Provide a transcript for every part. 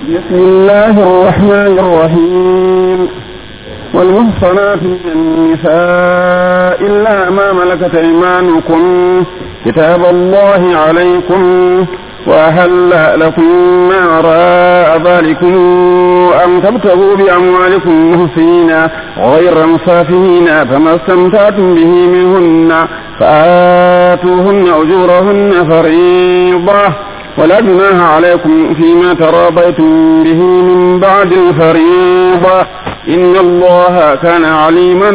بسم الله الرحمن الرحيم والمحصنات من النساء إلا ما ملكت أيمانكم كتاب الله عليكم وأهل لكم ما وراء ذلكم أن تبتغوا بأموالكم محسنين غير مسافهين فما استمتعتم به منهن فآتوهن أجورهن فريضة ولا جناح عليكم فيما تراضيتم به من بعد الفريضة إن الله كان عليما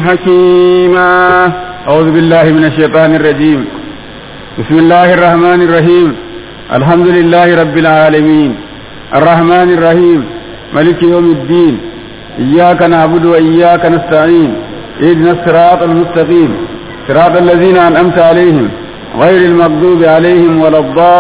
حكيما أعوذ بالله من الشيطان الرجيم بسم الله الرحمن الرحيم الحمد لله رب العالمين الرحمن الرحيم ملك يوم الدين إياك نعبد وإياك نستعين اهدنا الصراط المستقيم صراط الذين أنعمت عليهم غير المغضوب عليهم ولا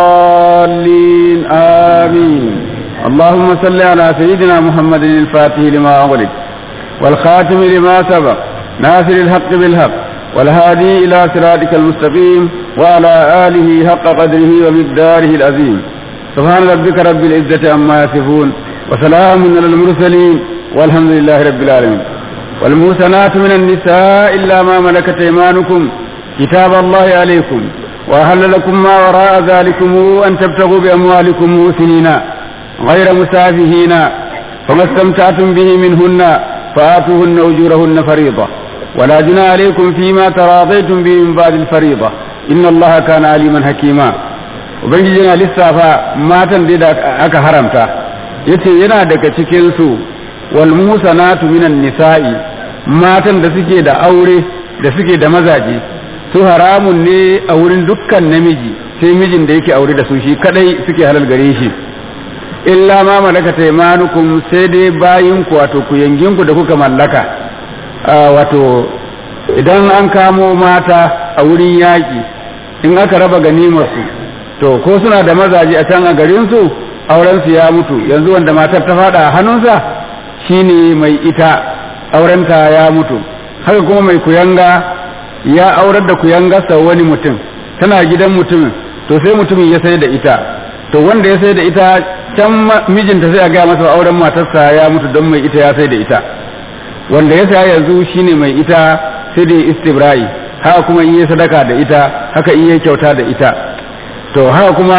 الضالين آمين اللهم صل على سيدنا محمد الفاتح لما أغلق والخاتم لما سبق ناصر الحق بالحق والهادي إلى صراطك المستقيم وعلى آله حق قدره ومقداره العظيم سبحان ربك رب العزة عما يصفون وسلام على المرسلين والحمد لله رب العالمين والمحسنات من النساء إلا ما ملكت أيمانكم كتاب الله عليكم وأهل لكم ما وراء ذلكم أن تبتغوا بأموالكم موسنين غير مسافهين فما استمتعتم به منهن فآتوهن أجورهن فريضة ولا جنى عليكم فيما تراضيتم به من بعد الفريضة إن الله كان عليما حكيما ubangijina lissafa matan da aka haramta yace yana daga cikinsu wal musanatu minan nisa'i matan da suke da aure da suke da mazaje su haramun ne a wurin dukkan namiji sai mijin da yake aure da su shi kadai suke halal gare shi illa ma malaka taimanukum sai dai bayin ku wato ku yangin ku da kuka mallaka wato idan an kamo mata a wurin yaƙi in aka raba ganimar su to ko suna da mazaje a can a garin su auren su ya mutu yanzu wanda matar ta fada a hannunsa shine mai ita aurenta ya mutu haka kuma mai kuyanga ya aurar da kuyangarsa wani mutum tana gidan mutumin to sai mutumin ya sai da ita to wanda ya sai da ita can mijinta sai a gaya masa auren matarsa ya mutu don mai ita ya sai da ita wanda ya saya yanzu shine mai ita sai da istibra'i haka kuma in yi sadaka da ita haka in yi kyauta da ita to haka kuma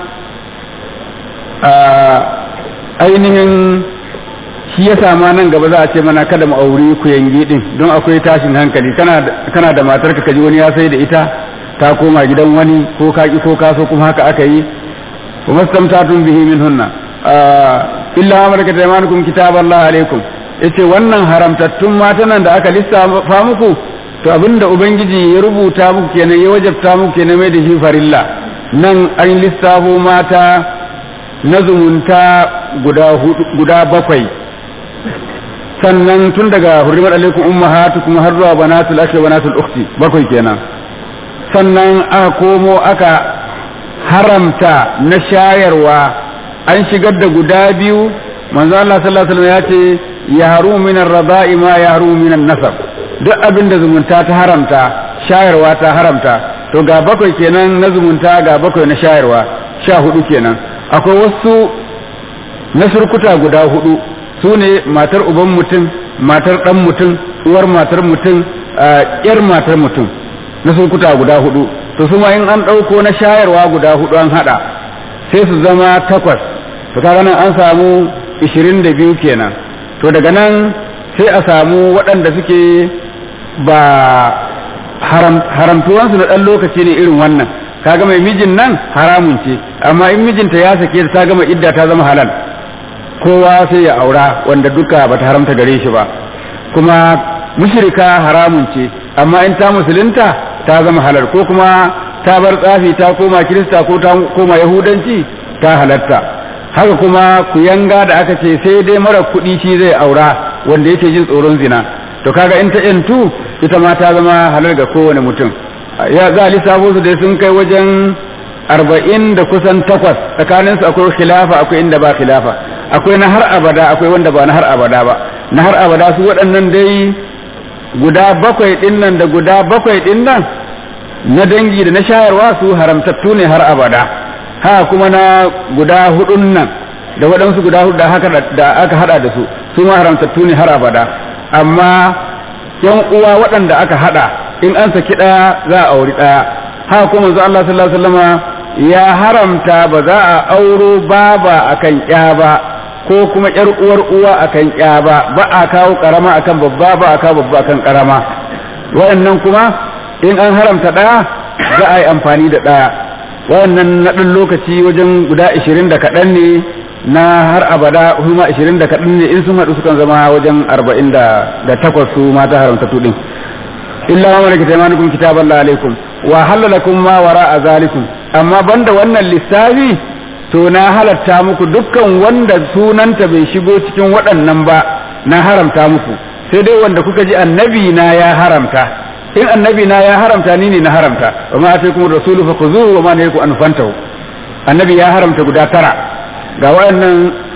ainihin shi ya sama nan gaba za a ce mana kada mu auri ku yangi din don akwai tashin hankali kana da matar ka kaji wani ya sai da ita ta koma gidan wani ko ka ki ko kaso kuma haka aka yi wa mastamtatun bihi minhunna illa amarka taymanukum kitaballahi alaikum yace wannan haramtattun matan da aka lissafa muku to abinda ubangiji ya rubuta muku kenan ya wajabta muku kenan mai da shi farilla nan an lissafo mata na zumunta guda bakwai sannan tun daga hurrimar alaikum ummahatukum har zuwa banatul akhi banatul ukhti bakwai kenan sannan aka komo aka haramta na shayarwa an shigar da guda biyu manzo Allah sallallahu alaihi wasallam ya ce yahru min ar-raba'i ma yahru min an-nasab duk abin da zumunta ta haramta shayarwa ta haramta to ga bakwai kenan na zumunta ga bakwai na shayarwa sha hudu kenan akwai wasu na surkuta guda hudu su ne matar uban mutum matar dan mutum uwar matar mutum yar matar mutum na surkuta guda hudu to su ma in an ɗauko na shayarwa guda hudu an hada sai su zama takwas to kaga nan an samu ishirin da biyu kenan to daga nan sai a samu waɗanda suke ba haramtuwansu na ɗan lokaci ne irin wannan kaga mai mijin nan haramun ce amma in mijinta ya sake ta gama idda ta zama halal kowa sai ya aura wanda duka bata haramta gare shi ba kuma mushrika haramun ce amma in ta musulunta ta zama halal ko kuma ta bar tsafi ta koma kirista ko ta koma yahudanci ta halatta haka kuma kuyanga da aka ce sai dai mara kuɗi shi zai aura wanda yake jin tsoron zina to kaga in ta yantu ita ma ta zama halal ga kowane mutum ya za a lissafo su dai sun kai wajen arba'in da kusan takwas tsakaninsu akwai khilafa akwai inda ba khilafa akwai na har abada akwai wanda ba na har abada ba na har abada su waɗannan dai guda bakwai ɗin nan da guda bakwai ɗin nan na dangi da na shayarwa su haramtattu ne har abada ha kuma na guda hudun nan da waɗansu guda hudu haka da aka hada da su su ma haramtattu ne har abada amma yan uwa waɗanda aka hada in an saki ɗaya za a auri ɗaya haka kuma manzo Allah sallallahu alaihi wasallama ya haramta ba za a auro baba akan ƴa ba ko kuma ƴar uwar uwa akan ƴa ba ba a kawo karama akan babba ba a kawo babba akan karama waɗannan kuma in an haramta ɗaya za a yi amfani da ɗaya waɗannan na ɗan lokaci wajen guda ashirin da kaɗan ne na har abada kuma ashirin da kaɗan ne in sun haɗu sukan zama wajen arba'in da takwas su mata haramta tuɗin illa ma malaka taymanukum kitaballahi alaikum wa halalakum ma wara'a zalikum amma banda wannan lissafi to na halatta muku dukkan wanda sunanta bai shigo cikin waɗannan ba na haramta muku sai dai wanda kuka ji annabi na ya haramta in annabi na ya haramta ni ne na haramta wa ma ataykum rasulu fakhuzuhu wa ma nahakum an fantahu annabi ya haramta guda tara ga waɗannan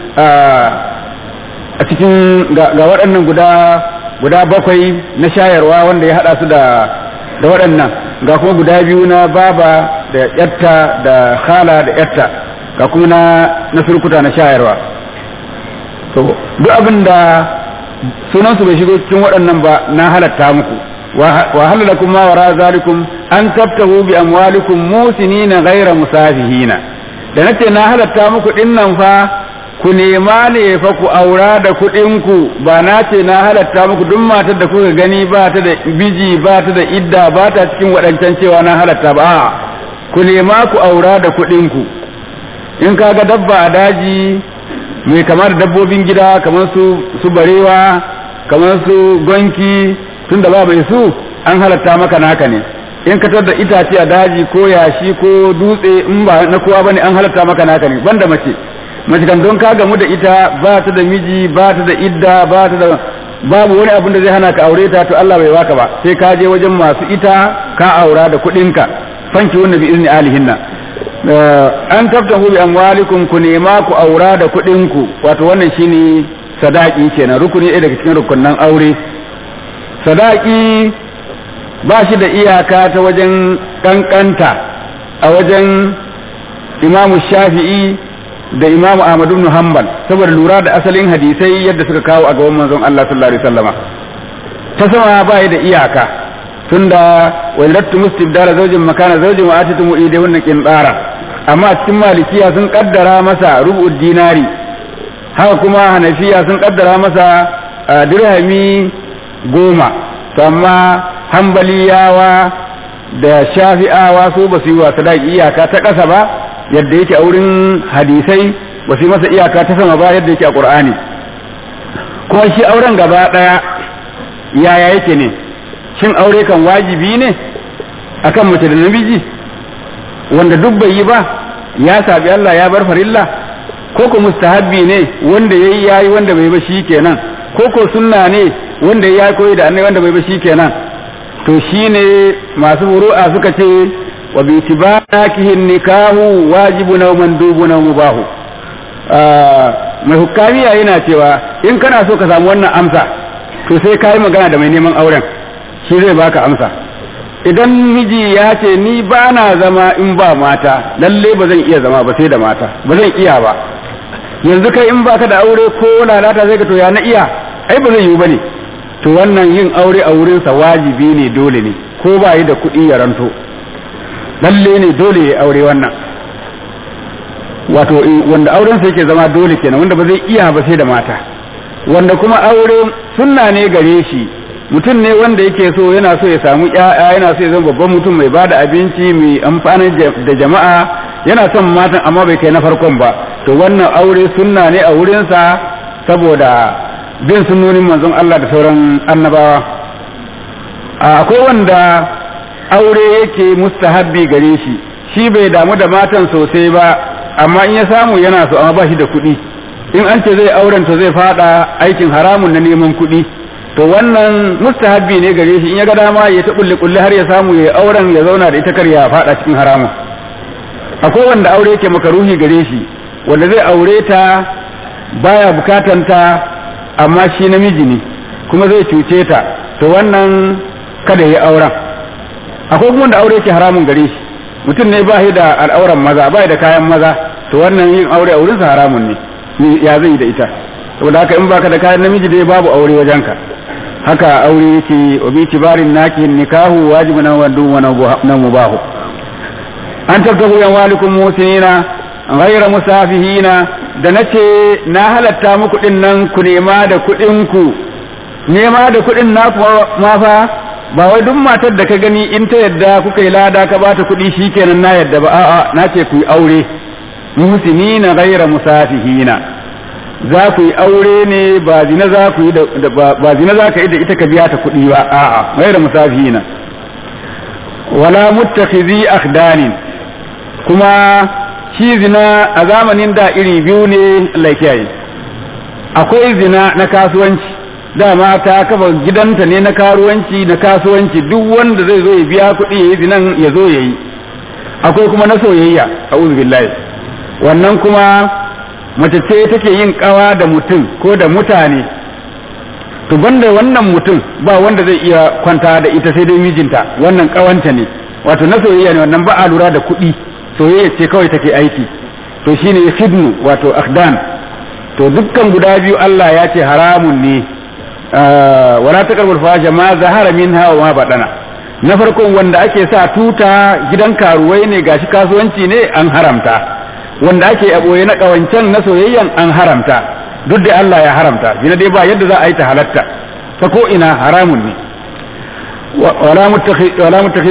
a cikin ga waɗannan guda guda bakwai na shayarwa wanda ya hada su da da waɗannan ga kuma guda biyu na baba da yatta da khala da yatta ga kuma na na surkuta na shayarwa to duk abin da sunan su bai shigo cikin waɗannan ba na halatta muku wa halalakum ma wara zalikum an tabtahu bi amwalikum musinina ghayra musafihina da nace na halatta muku dinnan fa ku nema ne fa ku aura da kuɗinku ba na ce na halatta muku duk matar da kuka gani ba ta da biji ba ta da idda ba ta cikin waɗancan cewa na halatta ba ku nema ku aura da kuɗinku in ka ga dabba a daji mai kama da dabbobin gida kamar su su barewa kamar su gonki tun da ba mai su an halatta maka naka ne in ka da itace a daji ko yashi ko dutse in ba na kowa bane an halatta maka naka ne banda mace mace kan don ka gamu da ita ba ta da miji ba ta da idda ba ta da babu wani abin da zai hana ka aure ta to Allah bai baka ba sai ka je wajen masu ita ka aura da kuɗinka fanki wannan bi izni alihinna an tabtahu bi amwalikum ku nema ku aura da kuɗinku wato wannan shine sadaki kenan rukuni ɗaya daga cikin rukunnan aure sadaki ba shi da iyaka ta wajen kankanta a wajen imamu shafi'i da imamu ahmadu ibn hanbal saboda lura da asalin hadisai yadda suka kawo a gaban manzon Allah sallallahu alaihi wasallama ta sama ba da iyaka tunda wa lattu mustibdala zawjin makana zawjin wa atitu mu'ide wannan qintara amma cikin malikiya sun kaddara masa rubu'ud dinari haka kuma hanafiya sun kaddara masa dirhami goma to amma hambaliyawa da shafi'awa su ba su yi wa sadaki iyaka ta ƙasa ba yadda yake a wurin hadisai ba su yi masa iyaka ta sama ba yadda yake a ƙur'ani kuma shi auren gaba ɗaya yaya yake ne shin aure kan wajibi ne akan mace da namiji wanda duk bai yi ba ya sabi Allah ya bar farilla ko ko mustahabbi ne wanda yayi yayi wanda bai ba shi kenan ko ko sunna ne wanda ya koyi da annai wanda bai ba shi kenan to shine masu furu'a suka ce wa bi tibanakihin nikahu wajibun aw mandubun aw mubahu mai hukamiya yana cewa in kana so ka samu wannan amsa to sai kai magana da mai neman auren shi zai baka amsa idan miji ya ce ni ba na zama in ba mata lalle ba zan iya zama ba sai da mata ba zan iya ba yanzu kai in baka da aure ko lalata sai ka to ya na iya ai ba zai yiwu bane to wannan yin aure a wurinsa wajibi ne dole ne ko ba yi da kuɗi ya ranto lalle ne dole ya aure wannan wato wanda aurensa yake zama dole kenan wanda ba zai iya ba sai da mata wanda kuma aure sunna ne gare shi mutum ne wanda yake so yana so ya samu ƴaƴa yana so ya zama babban mutum mai bada abinci mai amfani da jama'a yana son matan amma bai kai na farkon ba to wannan aure sunna ne a wurinsa saboda bin sunnonin manzon Allah da sauran annabawa akwai wanda aure yake mustahabbi gare shi shi bai damu da matan sosai ba amma in ya samu yana so amma ba shi da kuɗi in an ce zai auren to zai fada aikin haramun na neman kuɗi to wannan mustahabbi ne gare shi in ya ga dama ya ta kulle kulle har ya samu ya auren ya zauna da ita kar ya fada cikin haramun akwai wanda aure yake makaruhi gare shi wanda zai aure ta baya bukatanta amma shi namiji ne kuma zai cuce ta to wannan kada ya auren akwai kuma wanda aure yake haramun gare shi mutum ne ba da al'auran maza ba da kayan maza to wannan yin aure a wurinsa haramun ne ya zai da ita saboda haka in baka da kayan namiji dai babu aure wajenka haka aure yake wa bi tibarin naki nikahu wajibun wa dun wa na mubahu an tabtagu yan walikum musinina ghayra musafihina da nace na halatta muku din nan ku nema da kuɗin ku nema da kuɗin na ma fa ba wai duk matar da ka gani in ta yadda kuka yi lada ka bata kuɗi shikenan na yadda ba a'a na ce ku yi aure muhsinina ghayra musafihina za ku yi aure ne ba zina za ku yi da ba zina za ka yi da ita ka biya ta kuɗi ba a'a ghayra musafihina wala muttakhizi akhdanin kuma shi zina a zamanin da iri biyu ne Allah kiyaye akwai zina na kasuwanci dama ta kafa gidanta ne na karuwanci na kasuwanci duk wanda zai zo ya biya kuɗi ya yi zinan ya zo ya yi akwai kuma na soyayya a billahi wannan kuma mace ce take yin kawa da mutum ko da mutane to banda wannan mutum ba wanda zai iya kwanta da ita sai dai mijinta wannan kawanta ne wato na soyayya ne wannan ba a lura da kuɗi soyayya ce kawai take aiki to shine khidmu wato akhdan to dukkan guda biyu Allah ya ce haramun ne wala taqrabul fahisha ma zahara minha wa ma badana na farkon wanda ake sa tuta gidan karuwai ne gashi kasuwanci ne an haramta wanda ake aboye na kawancan na soyayyan an haramta duk da Allah ya haramta zina dai ba yadda za a yi ta halatta ta ko ina haramun ne wala mutakhi wala mutakhi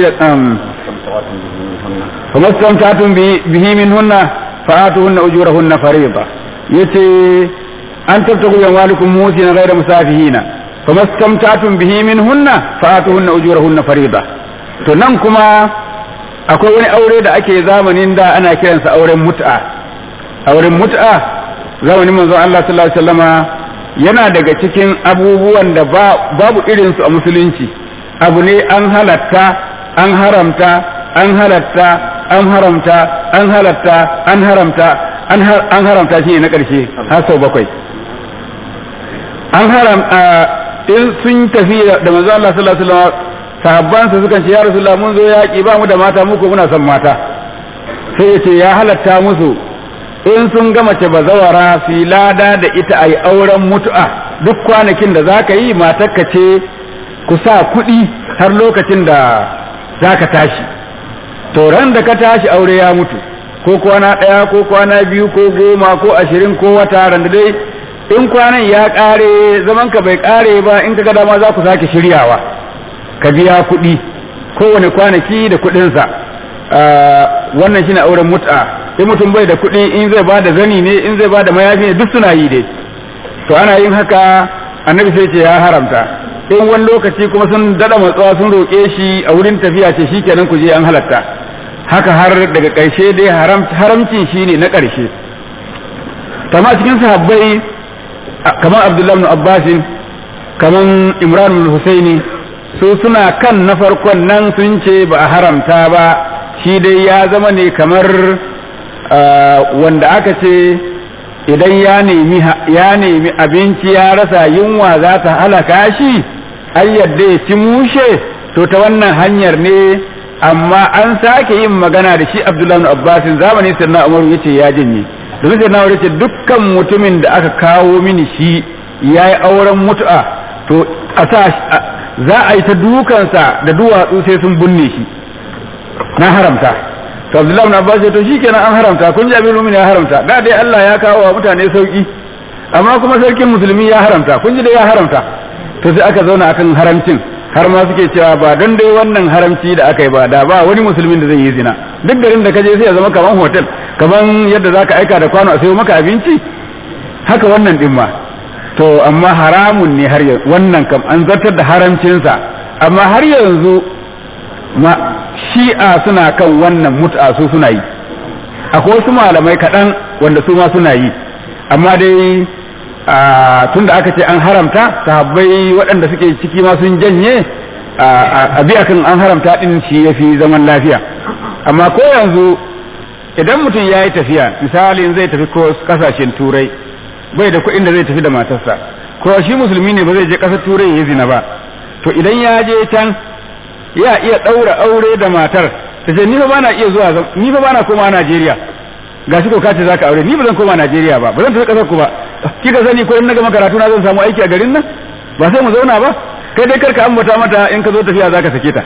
فما استمتعتم به منهن فآتوهن أجورهن فريضة يتي أن تبتغوا أموالكم موسين غير مسافهين فما استمتعتم به منهن فآتوهن أجورهن فريضة تنمكما akwai wani aure da ake zamanin da ana kiransa auren mut'a auren mut'a zamanin manzon Allah sallallahu alaihi wasallama yana daga cikin abubuwan da babu irinsu a musulunci abu ne an halatta an haramta an halatta an haramta an halatta an haramta an haramta shi ne na ƙarshe har sau bakwai an haram in sun tafi da manzo Allah sallallahu alaihi wasallam sahabban su sukan ce ya rasulullah mun zo yaƙi ba mu da mata mu ko muna son mata sai ya ce ya halatta musu in sun ga mace bazawara su lada da ita a yi auren mutu'a duk kwanakin da za ka yi matarka ce ku sa kuɗi har lokacin da za ka tashi to ran da ka tashi aure ya mutu ko kwana ɗaya ko kwana biyu ko goma ko ashirin ko wata ran da dai in kwanan ya ƙare zaman ka bai ƙare ba in ka ga dama za ku sake shiryawa ka biya kuɗi kowane kwanaki da kuɗinsa wannan shine auren mut'a in mutum bai da kuɗi in zai ba da zani ne in zai ba da mayafi ne duk suna yi dai to ana yin haka annabi sai ce ya haramta in wani lokaci kuma sun dada matsawa sun roƙe shi a wurin tafiya ce shikenan ku je an halatta haka har daga ƙarshe dai haramcin shi ne na ƙarshe kama cikin sahabbai kamar abdullahi ibn abbasin kamar imran ibn husaini su suna kan na farkon nan sun ce ba a haramta ba shi dai ya zama ne kamar wanda aka ce idan ya nemi ya nemi abinci ya rasa yunwa za ta halaka shi an yadda ya ci mushe to ta wannan hanyar ne amma an sake yin magana da shi Abdullahi Abbasin zamani sannan Umaru yace ya janye domin sai na yace dukkan mutumin da aka kawo mini shi yayi auren mutu'a to a sa za a yi ta dukansa da duwatsu sai sun binne shi na haramta to Abdullahi ibn Abbas to shikenan an haramta kun ji abin ya haramta da dai Allah ya kawo wa mutane sauki amma kuma sarkin musulmi ya haramta kun ji dai ya haramta to sai aka zauna akan haramcin har ma suke cewa ba don dai wannan haramci da aka yi ba da ba wani musulmin da zai yi zina duk garin da ka je sai ya zama kaman hotel kaman yadda zaka aika da kwano a sayo maka abinci haka wannan din ma to amma haramun ne har yanzu wannan kam an zartar da haramcinsa amma har yanzu ma shi'a suna kan wannan mut'a su suna yi akwai wasu malamai kaɗan wanda su ma suna yi amma dai tun da aka ce an haramta sahabbai waɗanda suke ciki ma sun janye a biya kan an haramta ɗin shi ya fi zaman lafiya amma ko yanzu idan mutum ya yi tafiya misalin zai tafi ko kasashen turai bai da kuɗin da zai tafi da matarsa ko shi musulmi ne ba zai je ƙasar turai ya zina ba to idan ya je can ya iya ɗaura aure da matar ta ce ni fa bana iya zuwa ni fa bana koma Najeriya gashi ko kace zaka aure ni ba zan koma Najeriya ba ba zan tafi kasar ku ba kika sani ko in na gama karatu na zan samu aiki a garin nan ba sai mu zauna ba kai dai karka ambata mata in ka zo tafiya zaka sake ta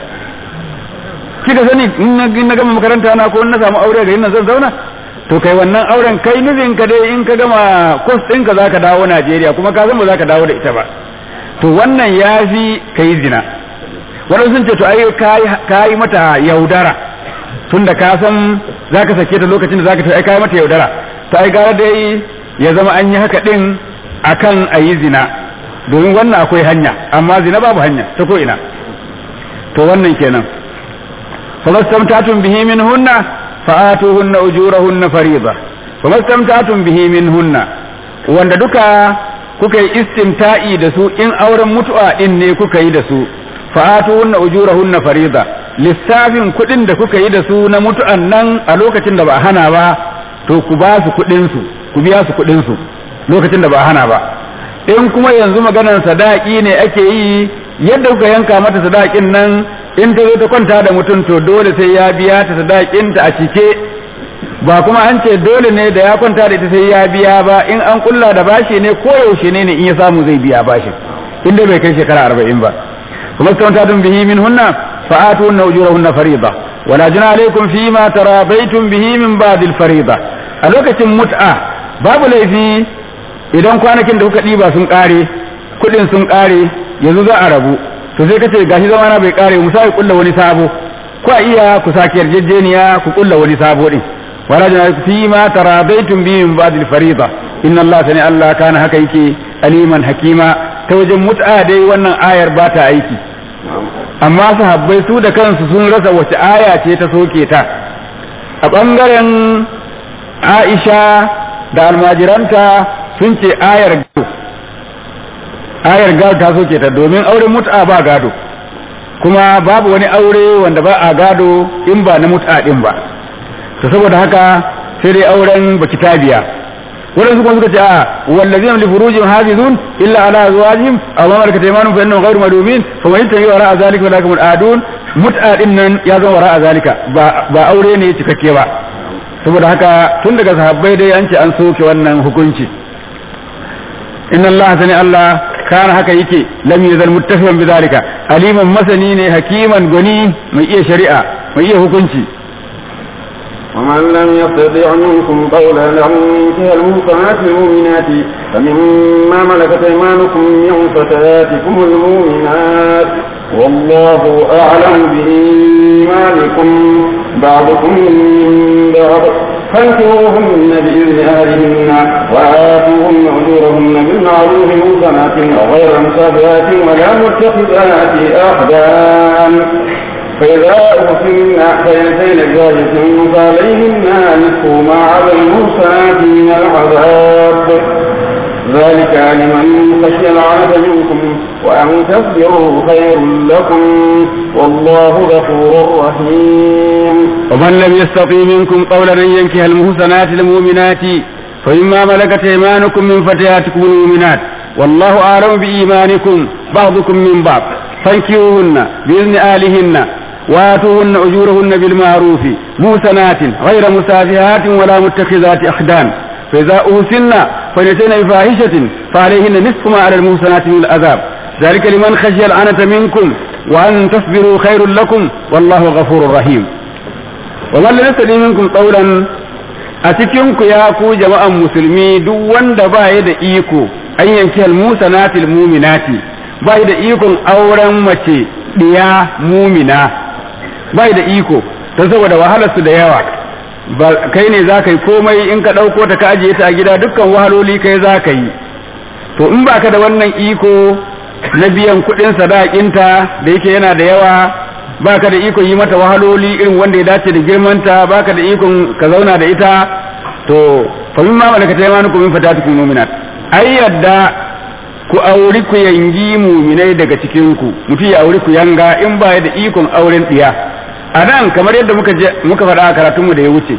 kika sani in na gama makaranta na ko in na samu aure a garin nan zan zauna to kai wannan auren kai nufin ka dai in ka gama kwas ɗinka za ka dawo Najeriya kuma ka san ba za ka dawo da ita ba to wannan ya fi ka yi zina waɗansu sun ce to ai ka yi mata yaudara tun da ka san za ka sake ta lokacin da za ka tafi ai ka yi mata yaudara to ai gara dai ya zama an yi haka ɗin akan a yi zina domin wannan akwai hanya amma zina babu hanya ta ko ina to wannan kenan falastamtatun bihi min hunna فآتوهن أجورهن فريضة فما استمتعتم به منهن wanda duka kuka yi istimta'i da su in auren mutu'a din ne kuka yi da su fa'atuhunna ujurahunna farida lissafin kuɗin da kuka yi da su na mutu'an nan a lokacin da ba a hana ba to ku ba su kuɗin su ku biya su kuɗin su lokacin da ba a hana ba in kuma yanzu maganar sadaki ne ake yi yadda kuka yanka mata sadakin nan in ta zo ta kwanta da mutum to dole sai ya biya ta sadakinta a cike ba kuma an ce dole ne da ya kwanta da ita sai ya biya ba in an kulla da bashi ne ko yaushe ne ne in ya samu zai biya bashin inda bai kai shekara arba'in ba kuma kanta tun bihi min hunna fa'atu na ujurahunna fariida wala juna alaikum fi ma tarabaitum bihi min ba'd al fariida a lokacin mut'a babu laifi idan kwanakin da kuka ɗiba sun ƙare kuɗin sun ƙare yanzu za a rabu to sai kace gashi zamana bai kare mu sai kulla wani sabo ko iya ku sake yarjejeniya ku kulla wani sabo din wala jana fi ma taradaitum bi min ba'd al-fariida inna Allah sani Allah kana haka yake aliman hakima ta wajen mut'a dai wannan ayar ba ta aiki amma sahabbai su da kansu sun rasa wace aya ce ta soke ta a bangaren Aisha da almajiranta sun ce ayar gado ayar gado ta soke ta domin auren mut'a ba gado kuma babu wani aure wanda ba a gado in ba na mut'a din ba to saboda haka sai dai auren baki tabiya waɗansu kuma suka ce a wallazina li furujihim hafizun illa ala azwajihim aw ma malakat aymanuhum fa innahum ghayru malumin fa man yattaqi wara zalika fa lakum adun mut'a din nan ya zama wara zalika ba ba aure ne cikakke ba saboda haka tun daga sahabbai dai an ce an soke wannan hukunci inna allaha sani allah kana haka yake lam yazal muttafiqan bidhalika aliman masani ne hakiman gani mai iya shari'a mai iya hukunci ومن لم يستطع منكم قولا أن ينكح المحصنات المؤمنات فمما ملكت أيمانكم من فتياتكم المؤمنات والله أعلم بإيمانكم بعضكم من بعض فانكروهن بإذن أهلهن وآتوهن أجورهن بالمعروف محصنات غير مسافرات ولا متخذات أخدان فإذا أرسلن فينتين بذلك فعليهن نصف ما على المحصنات من العذاب ذلك لمن خشي العنة منكم وأن تصبروا خير لكم والله غفور رحيم ومن لم يستطيع منكم قولا أن ينكح المحصنات المؤمنات فمما ملكت أيمانكم من فتياتكم المؤمنات والله أعلم بإيمانكم بعضكم من بعض فانكروهن بإذن آلهن وآتوهن أجورهن بالمعروف موسنات غير مسافهات ولا متخذات أخدان فإذا أوسن فليتين بفاحشة فعليهن نصف ما على المحسنات من العذاب ذلك لمن خشي العنة منكم وأن تصبروا خير لكم والله غفور رحيم ومن لم يستطيع منكم قولا أتكنك يا كو جماعة مسلمي دو وند بايد إيكو أن ينكي المحسنات المؤمنات بايد إيكو أورا متي ديا مؤمنة بايد إيكو تزود وهلس da yawa kai ne za ka yi komai in ka ɗauko ta ka ajiye ta a gida dukkan wahaloli kai za ka yi to in ba ka da wannan iko na biyan kuɗin sadakinta da yake yana da yawa ba ka da iko yi mata wahaloli irin wanda ya dace da girmanta ba ka da ikon ka zauna da ita to fa min ma malaka ta yamanu ku min fatatikum mu'minat ai yadda ku auri ku yangi muminai daga cikin ku mutum ya auri ku yanga in ba da ikon auren diya a nan kamar yadda muka muka faɗa a karatunmu da ya wuce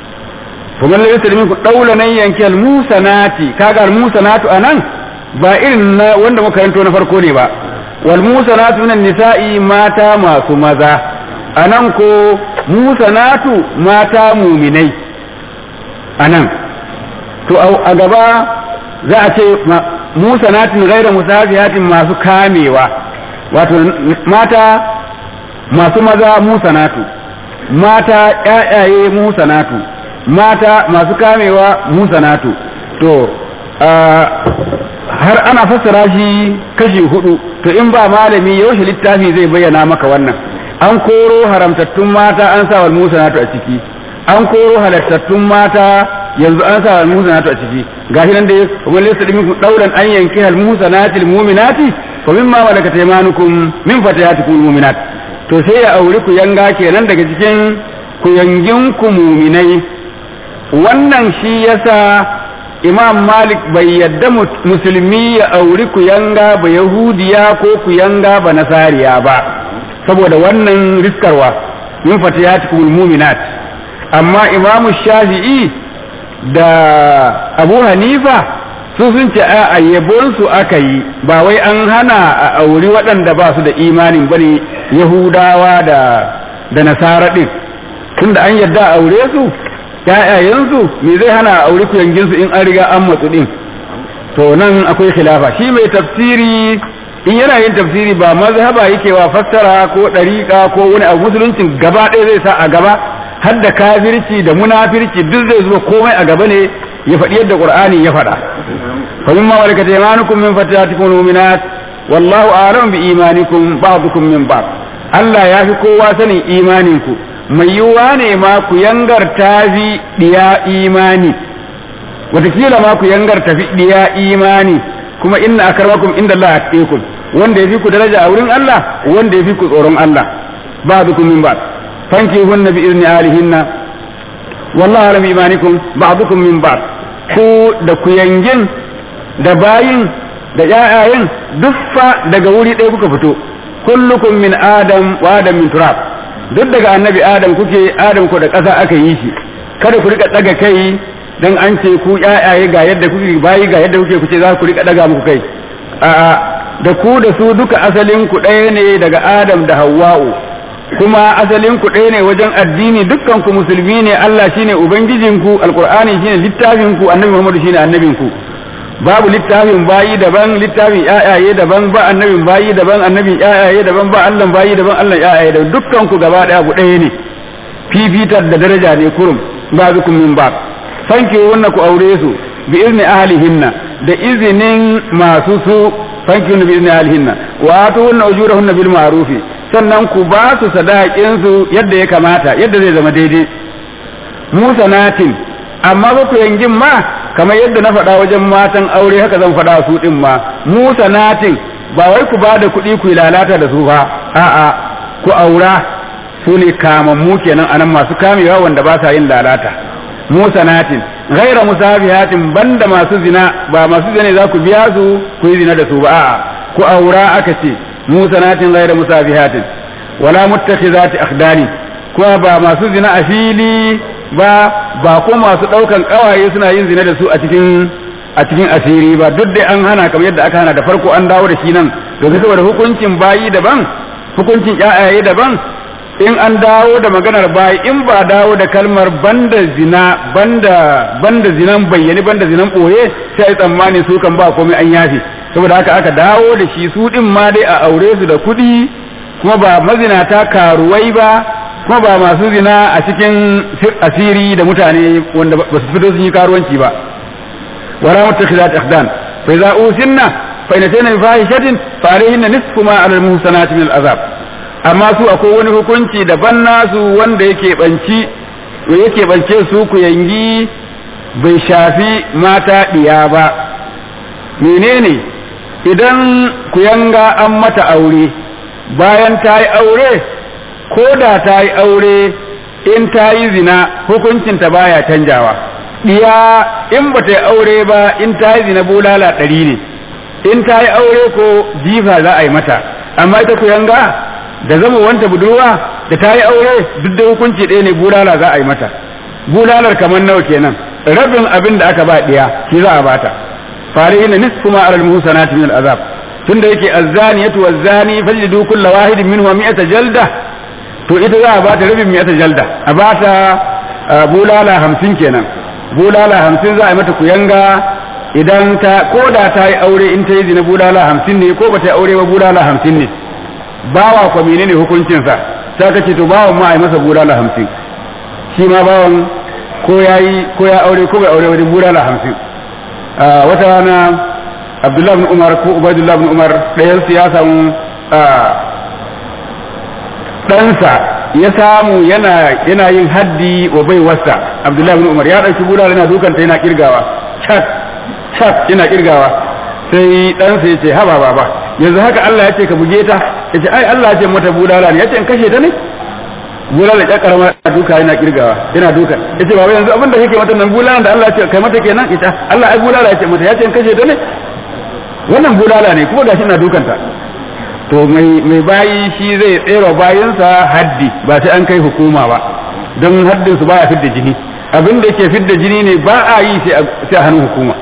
kuma lalle ta ku daula nan yanki al-musanati kaga al-musanatu anan ba irin na wanda muka karanto na farko ne ba wal musanatu minan nisa'i mata masu maza anan ko musanatu mata muminai anan to a gaba za a ce musanatin gaira musafihatin masu kamewa wato mata masu maza musanatu mata ƴaƴaye musanatu mata masu kamewa musanatu to har ana fassara shi kashi hudu to in ba malami yaushe littafi zai bayyana maka wannan an koro haramtattun mata an sa wal musanatu a ciki an koro halattattun mata yanzu an sa wal musanatu a ciki gashi nan da kuma laysa minkum dauran an yanki al musanati al mu'minati fa mimma malakat aymanukum min fatayatikum mu'minat to sai ya auri ku yanga kenan daga cikin ku yangin ku mu'minai wannan shi yasa imam malik bai yadda musulmi ya auri ku yanga ba yahudiya ko ku yanga ba nasariya ba saboda wannan riskarwa min fatayatikum mu'minat amma imamu shafi'i da abu hanifa su sun ce a yabonsu aka yi ba wai an hana a auri waɗanda ba su da imanin bane yahudawa da da nasara ɗin tunda an yadda a aure su ƴaƴayensu me zai hana a auri kuyanginsu in an riga an matsu ɗin to nan akwai khilafa shi mai tafsiri in yana yin tafsiri ba mazhaba yake wa fassara ko ɗariƙa ko wani abu musuluncin gaba ɗaya zai sa a gaba har da kafirci da munafirci duk zai zuba komai a gaba ne ya faɗi yadda qur'ani ya faɗa fa mimma malakat aymanukum min fatiyatikum mu'minat wallahu a'lamu bi imanikum ba'dukum min ba'd Allah ya fi kowa sanin imaninku mai yiwuwa ne ma ku yangar tafi diya imani watakila ma ku yangar tafi diya imani kuma inna akramakum inda Allah atqakum wanda yafi ku daraja a wurin Allah wanda yafi ku tsoron Allah ba'dukum min ba'd fankihunna bi izni alihinna wallahu alam imanikum ba'dukum min ba'd ku da ku yangin da bayin da ƴaƴayen duk fa daga wuri ɗaya kuka fito kullukum min adam wa adam min turab duk daga annabi adam kuke adam ku da ƙasa aka yi shi kada ku rika daga kai dan an ce ku ƴaƴaye ga yadda kuke bayi ga yadda kuke kuce za ku rika daga muku kai a'a da ku da su duka asalin ku ɗaya ne daga adam da hawwa'u kuma asalin ku ɗaya ne wajen addini dukkan ku musulmi ne Allah shine ubangijinku alqur'ani shine littafin ku annabi Muhammad shine annabin ku babu littafin bayi daban littafin yayaye daban ba annabin bayi daban annabin yayaye daban ba Allah bayi daban Allah yayaye daban dukkan ku gaba ɗaya ku ɗaya ne fifitar da daraja ne kurum ba zukum min ba fanke wannan ku aure su bi izni ahlihinna da izinin masu su fanke bi izni ahlihinna wa atuhunna ujurahunna bil ma'rufi sannan ku ba su sadaƙinsu yadda ya kamata yadda zai zama daidai musanatin amma ba ku yangin ma kamar yadda na faɗa wajen matan aure haka zan faɗa su ɗin ma musanatin ba wai ku ba da kuɗi ku lalata da su ba a'a ku aura su ne kamammu kenan anan masu kamewa wanda ba sa yin lalata musanatin ghaira musafihatin banda masu zina ba masu zina za ku biya su ku yi zina da su ba a'a ku aura aka ce musanatin ghayra musafihatin wala muttakhizati akhdani kuma ba masu zina a fili ba ba ko masu daukan kawaye suna yin zina da su a cikin a cikin asiri ba duk dai an hana kamar yadda aka hana da farko an dawo da shi nan domin saboda hukuncin bayi daban hukuncin ƴaƴaye daban in an dawo da maganar bayi in ba dawo da kalmar banda zina banda banda zinan bayyane banda zinan boye sai tsammani su kan ba komai an yafe saboda haka aka dawo da shi su din ma dai a aure su da kuɗi kuma ba mazinata karuwai ba kuma ba masu zina a cikin asiri da mutane wanda ba su fito sun yi karuwanci ba wala mutakhizat akhdan fa idza usinna fa in tayna fahishatin fa alayhinna nisfu ma ala al-muhsanati min al-azab amma su akwai wani hukunci daban nasu wanda yake banci yake bance su ku yangi bai shafi mata diya ba menene idan ku yanga an mata aure bayan ta yi aure ko da ta yi aure in ta yi zina hukuncinta baya canjawa diya in ba ta yi aure ba in ta yi zina bulala ɗari ne in ta yi aure ko jifa za a yi mata amma ita ku yanga da zama wanta budurwa da ta yi aure duk da hukunci ɗaya ne bulala za a yi mata bulalar kamar nawa kenan rabin abin da aka ba diya shi za a bata farihin nisfu ma alal muhsanati min al azab tunda yake azzaniyatu wazzani fajlidu kulla wahidin minhum mi'ata jalda to ita za a bata rabin mi'ata jalda a bata bulala hamsin kenan bulala hamsin za a yi mata kuyanga idan ta ko da ta yi aure in ta yi zina bulala hamsin ne ko ba ta yi aure ba bulala hamsin ne bawa kwa menene hukuncinsa sai ka ce to bawan ma a yi masa bulala hamsin shi ma bawan ko ya yi ko ya aure ko bai aure wajen bulala hamsin wata rana abdullahi bin umar ko ubaidullah bin umar ɗayan su ya samu ɗansa ya samu yana yana yin haddi wa bai wasa abdullahi bin umar ya ɗauki bulala yana dukanta yana kirgawa chat chat yana kirgawa sai ɗansa ya ce haba baba yanzu haka Allah ya ce ka buge ta ya ce ai Allah ya ce mata bulala ne ya ce in kashe ta ne bulala ya karama duka yana kirgawa yana duka ya ce baba yanzu abin da kake mata nan bulala da Allah ya ce kai mata kenan ita Allah ai bulala ya ce mata ya ce in kashe ta ne wannan bulala ne kuma gashi na dukanta to mai mai bayi shi zai tsere bayinsa haddi ba sai an kai hukuma ba don haddin su baya fidda jini abin da yake fidda jini ne ba a yi sai a hannun hukuma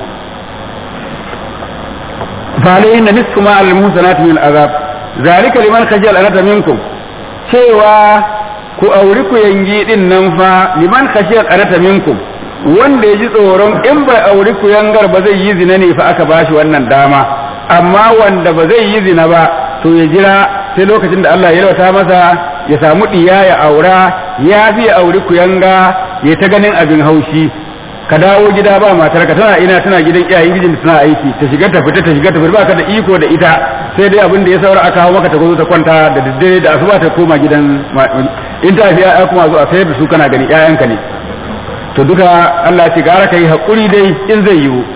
فعليهن نصف ما على المحسنات من العذاب ذلك لمن خشي الأنة منكم cewa ku auri ku yangi din nan fa liman khashiyat anata minkum wanda ya ji tsoron in bai auri ku yangar ba zai yi zina ne fa aka bashi wannan dama amma wanda ba zai yi zina ba to ya jira sai lokacin da Allah ya yalwata masa ya samu diya ya aura ya fi auri ku yanga ya ta ganin abin haushi ka dawo gida ba matar ka tana ina tana gidan iyayen gijin tana aiki ta shiga ta fita ta shiga ta fita baka da iko da ita sai dai abin da ya saura aka hawo maka ta zo ta kwanta da daddare da asuba ta koma gidan in ta fiya ya kuma zo a sayar da su kana gani ƴaƴanka ne to duka Allah ce gara kai hakuri dai in zai yiwu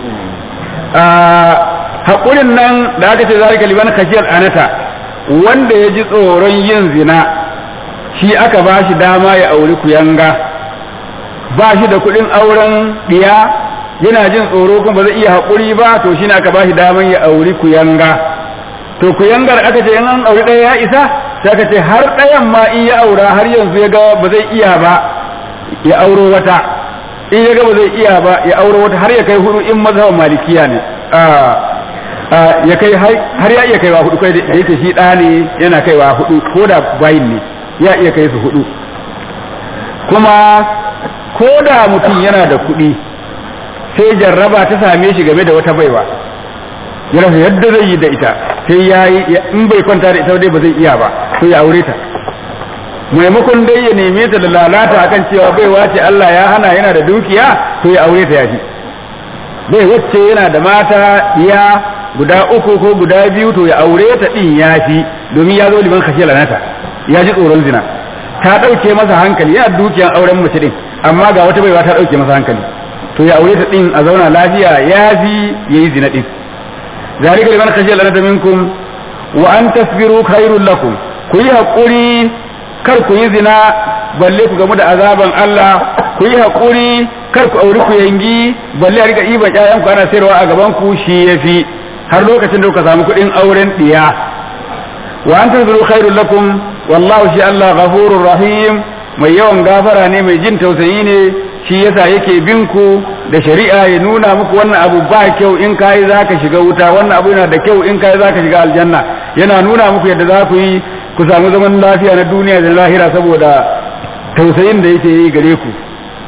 hakurin nan da aka ce zalika liman khashiyal anata wanda ya ji tsoron yin zina shi aka ba shi dama ya auri kuyanga ba shi da kuɗin auren ɗiya yana jin tsoro kuma ba zai iya haƙuri ba to shi ne aka ba shi daman ya auri kuyanga to kuyangar aka ce in an auri ɗaya ya isa sai aka ce har ɗayan ma in ya aura har yanzu ya ga ba zai iya ba ya auro wata in ya ga ba zai iya ba ya auro wata har ya kai hudu in mazhaban malikiya ne ya kai har ya iya kaiwa hudu kai da yake shi ɗa ne yana kaiwa hudu ko da bayin ne ya iya kai su hudu kuma ko da mutum yana da kuɗi sai jarraba ta same shi game da wata baiwa ya rasa yadda zai yi da ita sai ya yi in bai kwanta da ita dai ba zai iya ba sai ya aure ta maimakon dai ya neme ta da lalata akan cewa baiwa ce Allah ya hana yana da dukiya to ya aure ta yafi bai wacce yana da mata ya guda uku ko guda biyu to ya aure ta din yafi domin ya zo liman kashe lanata ya ji tsoron zina ta ɗauke masa hankali yana dukiyan auren mace din amma ga wata baiwa ta ɗauke masa hankali to ya aure ta din a zauna lafiya ya fi ya yi zina din zalika liman khashiya lanata minkum wa an tasbiru khairul lakum ku yi haƙuri kar ku yi zina balle ku gamu da azaban Allah ku yi haƙuri kar ku auri ku yangi balle a riga iban ƴaƴan ku ana sayarwa a gaban ku shi yafi har lokacin da kuka samu kuɗin auren ɗiya wa an tasbiru khairul lakum wallahu shi Allah ghafurur rahim mai yawan gafara ne mai jin tausayi ne shi yasa yake bin ku da shari'a ya nuna muku wannan abu ba kyau in kai zaka shiga wuta wannan abu yana da kyau in kai zaka shiga aljanna yana nuna muku yadda za ku yi ku samu zaman lafiya na duniya da lahira saboda tausayin da yake yi gare ku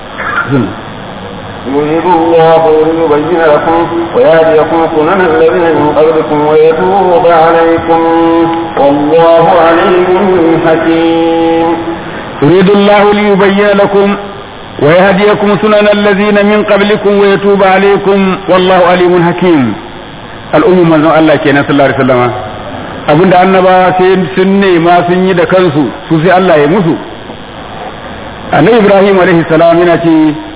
يريد الله ليبين لكم ويهديكم سنن الذين من قبلكم ويتوب عليكم والله عليم حكيم يريد الله ليبين لكم ويهديكم سنن الذين من قبلكم ويتوب عليكم والله عليم حكيم al'ummu manzon Allah kenan sallallahu alaihi wasallam abinda annaba sai sun nema sun yi da kansu su sai Allah ya musu annabi Ibrahim alaihi salam yana ce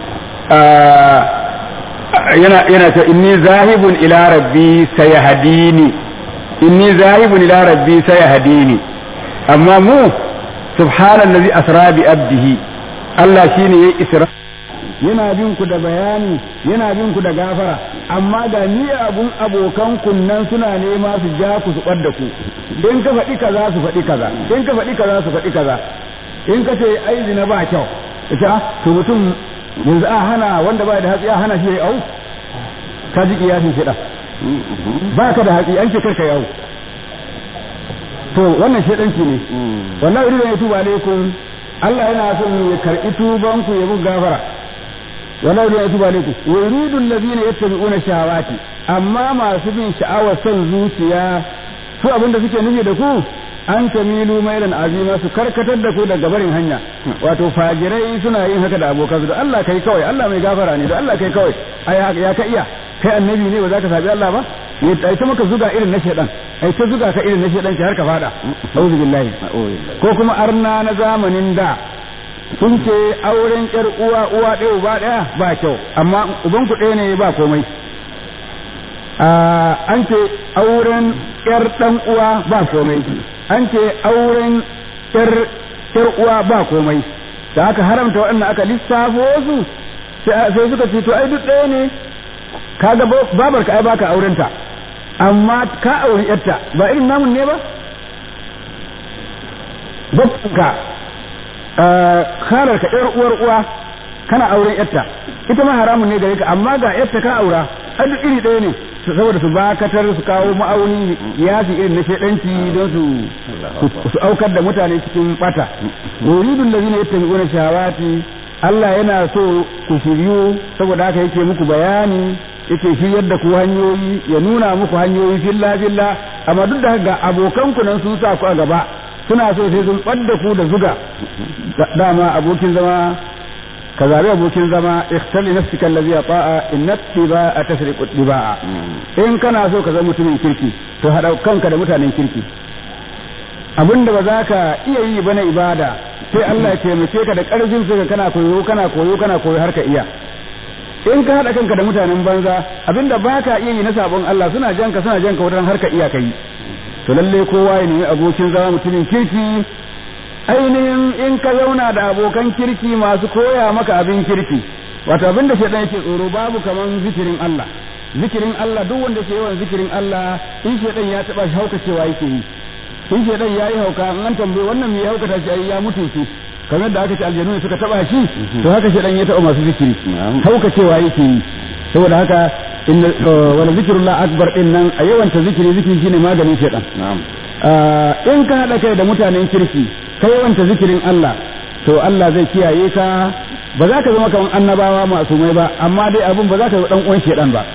yana yana ce inni zahibun ila rabbi sayahdini inni zahibun ila rabbi sayahdini amma mu subhanallazi asra bi abdihi Allah shine yayi isra yana bin ku da bayani yana bin ku da gafara amma ga ni abun abokan kunnan suna nema su ja ku su ɓadda ku in ka faɗi kaza su faɗi kaza in ka faɗi kaza su faɗi kaza in ka ce ai zina ba kyau ita to mutum yanzu a hana wanda ba da hatsi a hana shi ya au ka ji kiyasin shida ba ka da hatsi an ce karka yau to wannan shedanci ne wallahi idan ya tuba alaikum Allah yana son ya karɓi tuban ku ya muku gafara wala yuridu an yatuba alaikum wa yuridu alladhina yattabi'una shahawati amma masu bin sha'awar son zuciya su abinda suke nufi da ku an tamilu mailan azima su karkatar da ku daga barin hanya wato fajirai suna yin haka da abokan su da Allah kai kawai Allah mai gafara ne da Allah kai kawai ai ya ka iya kai annabi ne ba za ka sabi Allah ba ai ta maka zuga irin na shedan ai ta zuga ka irin na shedan har ka fada auzu billahi ko kuma arna na zamanin da sun ce auren yar uwa uwa ɗaya uba ɗaya ba kyau amma uban ku ɗaya ne ba komai an ce auren yar ɗan uwa ba komai an ce auren yar yar uwa ba komai da aka haramta waɗanda aka lissafo su sai suka ce to ai duk ɗaya ne kaga babarka ai baka aurenta amma ka auri yarta ba irin namun ne ba babbanka karar ka yar uwar uwa kana auren yarta ita ma haramun ne gare ka amma ga yarta ka aura ai duk iri ɗaya ne saboda su bakatar su kawo ma'auni ya fi irin na shedanci don su su aukar da mutane cikin bata yuridul ladina yattabi'una shahawati Allah yana so ku shiryu saboda haka yake muku bayani yake shiryar da ku hanyoyi ya nuna muku hanyoyi filla filla amma duk da haka abokan ku nan sun sa ku a gaba suna so sai sun ɓadda ku da zuga dama abokin zama ka zabi abokin zama ikhtali nafsika allazi ata'a inna tiba'a tasriqu tiba'a in kana so ka zama mutumin kirki to hada kanka da mutanen kirki abinda ba za ka iya yi bana ibada sai Allah ya taimake ka da karfin ka kana koyo kana koyo kana koyo har ka iya in ka hada kanka da mutanen banza abinda ba ka iya yi na sabon Allah suna janka suna janka wutan har ka iya kai to lalle kowa ya nemi abokin zama mutumin kirki ainihin in ka zauna da abokan kirki masu koya maka abin kirki wato abin da shaidan yake tsoro babu kaman zikirin Allah zikirin Allah duk wanda ke yawan zikirin Allah in shaidan ya taba shi hauka cewa yake yi in shaidan ya yi hauka an tambaye wannan me ya haukata shi ya mutu shi kamar da aka ce aljanu ne suka taba shi to haka shaidan ya taba masu zikiri hauka cewa yake yi saboda haka inna wala zikrullah akbar din nan a yawanta zikiri zikiri shine maganin shaidan in ka hada kai da mutanen kirki ka yawanta zikirin Allah to Allah zai kiyaye ka ba za ka zama kamar annabawa masumai ba amma dai abin ba za ka zama dan uwan shedan ba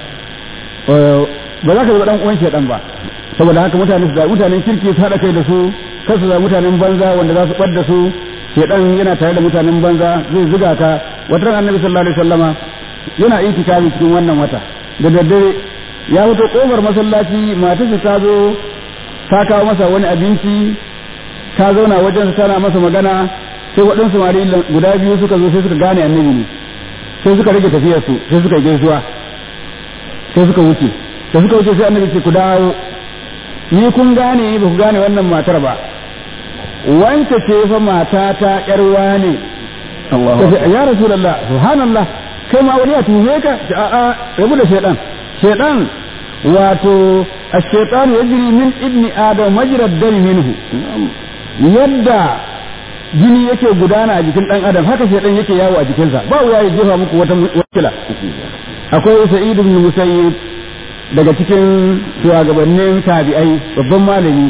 ba za ka zama dan uwan shedan ba saboda haka mutane su da mutanen kirki su hada kai da su kar su da mutanen banza wanda za su bar da su shedan yana tare da mutanen banza zai zuga ka wata ran annabi sallallahu alaihi wasallama yana itikafi cikin wannan wata da daddare ya fito kofar masallaci matarsa ta zo ta kawo masa wani abinci ta zauna wajen tana masa magana sai waɗansu mari guda biyu suka zo sai suka gane annabi ne sai suka rage tafiyar su sai suka gaisuwa sai suka wuce da suka wuce sai annabi ce ku dawo ni kun gane ba ku gane wannan matar ba wance ce fa mata ta yar wane ya rasulullah subhanallah kai ma wani ya tuhe ka a'a rabu da shaidan shaidan wato الشيطان يجري من ابن آدم مجرى الدم منه yadda jini yake gudana a jikin dan adam haka shedan yake yawo a jikinsa ba wa ya jefa muku wata wakila akwai sa'id ibn musayyib daga cikin shugabannin tabi'ai babban malami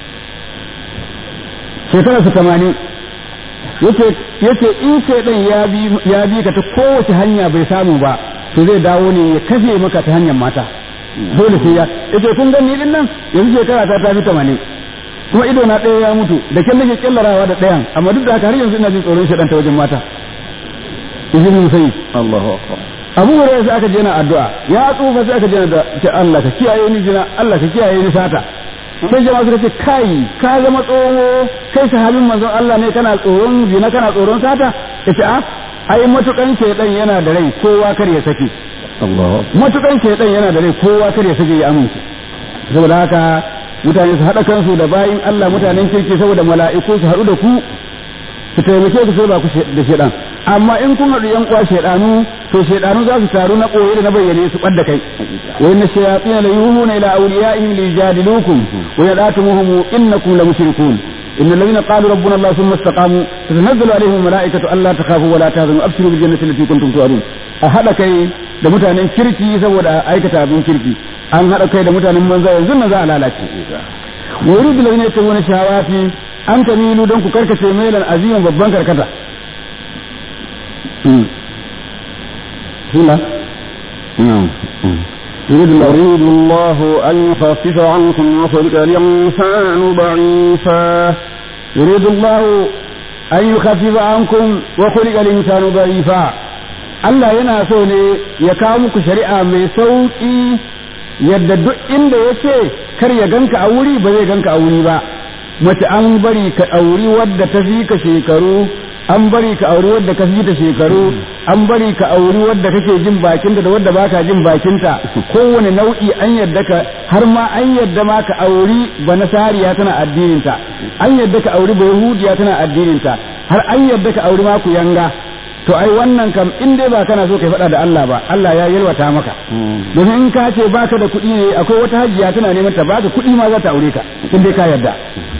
shekara su tamanin yace yace in shedan ya bi ya bi ka ta kowace hanya bai samu ba to zai dawo ne ya kashe maka ta hanyar mata dole sai ya yace kun gani din nan yanzu shekara ta ta fi tamanin kuma ido na ɗaya ya mutu da kyan nake kyallarawa da ɗayan amma duk da haka har yanzu ina jin tsoron shaɗan ta wajen mata izin musayi Allahu akbar abu hurairah sai aka je na addu'a ya tsufa sai aka je da ce Allah ka kiyaye ni jina Allah ka kiyaye ni sata sai jama'a suka ce kai ka zama tsoho kai sahabin manzon Allah ne kana tsoron zina kana tsoron sata yace a ai matukan shaydan yana da rai kowa kar ya saki Allahu matukan shaydan yana da rai kowa kar ya saki ya amince saboda haka mutane su haɗa kansu da bayin Allah mutanen kirki saboda mala'iku su haɗu da ku su taimake ku sai ba ku da shedan amma in kun haɗu yan uwa shedanu to shedanu za su taru na koyi da na bayyane su ɓadda kai wa inna shayatin la yuhuna ila awliyaihim li yujadilukum wa yad'atumuhum innakum la mushrikun إن الذين قالوا ربنا الله ثم استقاموا تتنزل عليهم الملائكة ألا تخافوا ولا تهزموا أبشروا بالجنة التي كنتم توعدون أهذا كي da mutanen kirki saboda aikata abin kirki an haɗa kai da mutanen banza yanzu na za a lalace wa yuridu ladina yattaquna shahawati an tamilu don ku karkace mailan azimin babban karkata bismillah يريد الله أن يخفف عنكم وخلق الإنسان ضعيفا يريد الله أن يخفف عنكم وخلق الإنسان ضعيفا Allah yana so ne ya kawo muku shari'a mai sauƙi yadda duk inda ya ce kar ya ganka a wuri ba zai ganka a wuri ba mace an bari ka auri wadda ta fi ka shekaru an bari ka auri wadda ka fi ta shekaru an bari ka auri wadda kake jin bakinta da wadda baka jin bakinta kowane nau'i an yadda ka har ma an yadda ma ka auri banasariya tana addininta an yadda ka auri bayahudiya tana addininta har an yadda ka auri ma ku yanga to ai wannan kam in dai ba kana so kai faɗa da Allah ba Allah ya yalwata maka domin in ka ce baka da kuɗi ne akwai wata hajiya tana neman ta baka kuɗi ma za ta aure ka in dai ka yarda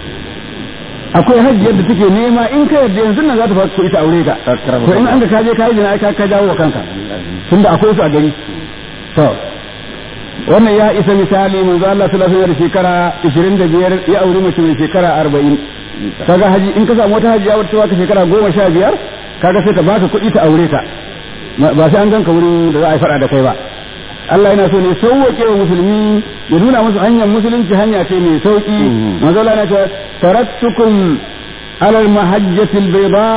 akwai hajjiyar da take nema in ka yarda yanzu nan za ta fara kuɗi ta aure ka to in an ka kaje ka yi jina ka ka jawo wa kanka tunda akwai su a gari to wannan ya isa misali manzo Allah sallallahu alaihi wasallam shekara 25 ya aure mace mai shekara 40 kaga haji in ka samu wata hajiya wacce baka shekara 15 kaga sai ta baka kuɗi ta aure ta ba sai an ganka wurin da za a yi faɗa da kai ba Allah yana so ne sauwaƙe wa musulmi ya nuna musu hanyar musulunci hanya ce mai sauƙi manzo Allah yana cewa taraktukum ala al-mahajjati al-bayda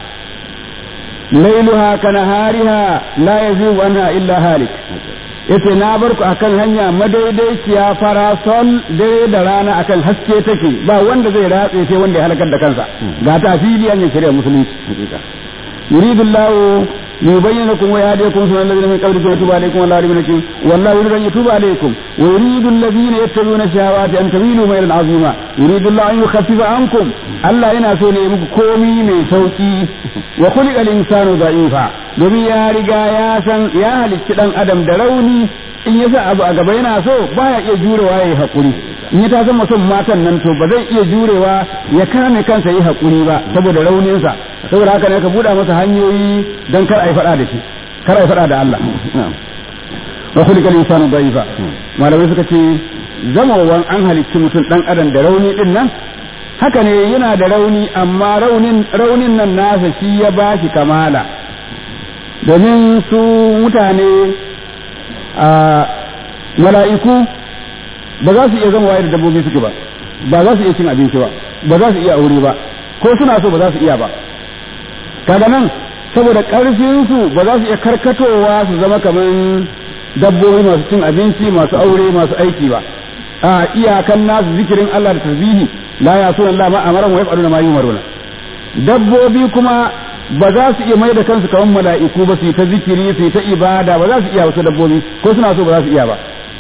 laylaha kanahariha la yazigu anha illa halik yace na bar ku akan hanya madaidaiciya farasol dare da rana akan haske take ba wanda zai ratse sai wanda ya halakar da kansa ga ta fili an shari'a musulunci يريد الله ليبين لكم ويهديكم سنن الذين من قبلكم ويتوب عليكم والله عليم حكيم والله يريد ان يتوب عليكم ويريد الذين يتبعون الشهوات ان تميلوا ميلا عظيما يريد الله ان يخفف عنكم الله yana so ne muku komi mai sauki wa khuliqa al-insanu da'ifa domin ya riga ya san ya halicci dan adam da rauni in yasa abu a gaba yana so baya iya jurewa yayi hakuri in ya ta zama son matan nan to ba zai iya jurewa ya kame kansa yi hakuri ba saboda rauninsa saboda haka ne ka buɗa masa hanyoyi don kar a yi faɗa da shi kar a yi faɗa da Allah wa kulli kal insanu da'ifa malamai suka ce zamawan an halicci mutum dan adam da rauni din nan haka ne yana da rauni amma raunin raunin nan nasa shi ya bashi kamala domin su mutane a mala'iku ba za su iya zama waye da dabbobi suke ba ba za su iya cin abinci ba ba za su iya aure ba ko suna so ba za su iya ba kaga nan saboda ƙarfin su ba za su iya karkatowa su zama kamar dabbobi masu cin abinci masu aure masu aiki ba a iyakan nasu zikirin Allah da tasbihi la ya sunan Allah ma amaran wa yaf'aluna ma yumaruna dabbobi kuma ba za su iya mai da kansu kamar mala'iku ba su yi ta zikiri su yi ta ibada ba za su iya wasu dabbobi ko suna so ba za su iya ba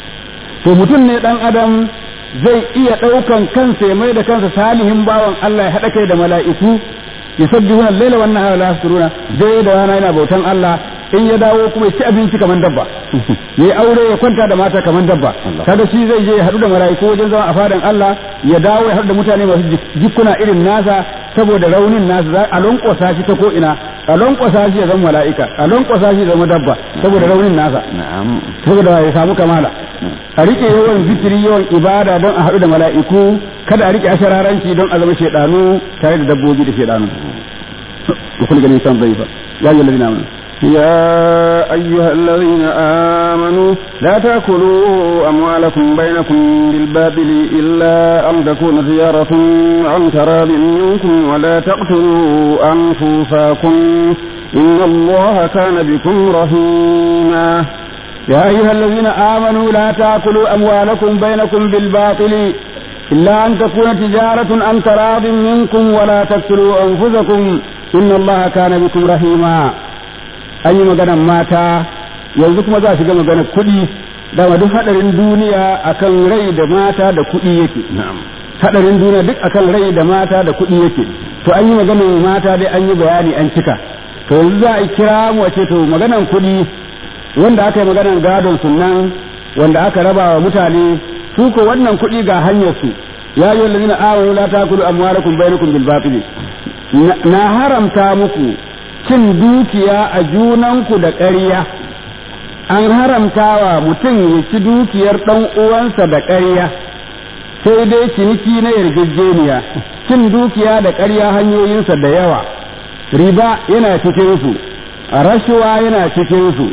to mutum ne dan adam zai iya ɗaukan kansa ya mai da kansa salihin bawan Allah ya haɗa kai da mala'iku yusabbihuna al-laila wan nahara la yasruna dai da rana yana bautan Allah in ya dawo kuma ya ci abinci kamar dabba yayi aure ya kwanta da mata kamar dabba kaga shi zai je ya haɗu da mala'iku wajen zama a fadan Allah ya dawo ya haɗu da mutane masu jikuna irin nasa saboda raunin nasa za a lonkosa shi ta ko ina a lonkosa shi ya zama mala'ika a lonkosa shi ya zama dabba saboda raunin nasa saboda ya samu kamala a rike yawan zikiri yawan ibada don a haɗu da mala'iku kada a rike ashararanci don a zama shaidanu tare da dabbobi da shaidanu وكل قال الإنسان ضعيفا يا أيها الذين آمنوا يا أيها الذين آمنوا لا تأكلوا أموالكم بينكم بالباطل إلا أن تكون تجارة عن تراض منكم ولا تقتلوا أنفسكم إن الله كان بكم رحيما يا أيها الذين آمنوا لا تأكلوا أموالكم بينكم بالباطل إلا أن تكون تجارة عن تراض منكم ولا تقتلوا أنفسكم إن الله كان بكم رحيما an yi maganan mata yanzu kuma za su ga maganar kuɗi dama duk haɗarin duniya akan rai da mata da kuɗi yake haɗarin duniya duk akan rai da mata da kuɗi yake to an yi maganar mata dai an yi bayani an cika to yanzu za a kira mu a ce to maganan kuɗi wanda aka yi maganan gadon sunan wanda aka raba wa mutane su ko wannan kuɗi ga hanyar su ya yi wallazina amanu la takulu amwalakum bainakum bil batil na haramta muku cin dukiya a junanku da ƙarya an haramtawa mutum ya ci dukiyar ɗan uwansa da ƙarya sai dai ciniki na yarjejeniya cin dukiya da ƙarya hanyoyinsa da yawa riba yana cikin su rashuwa yana cikin su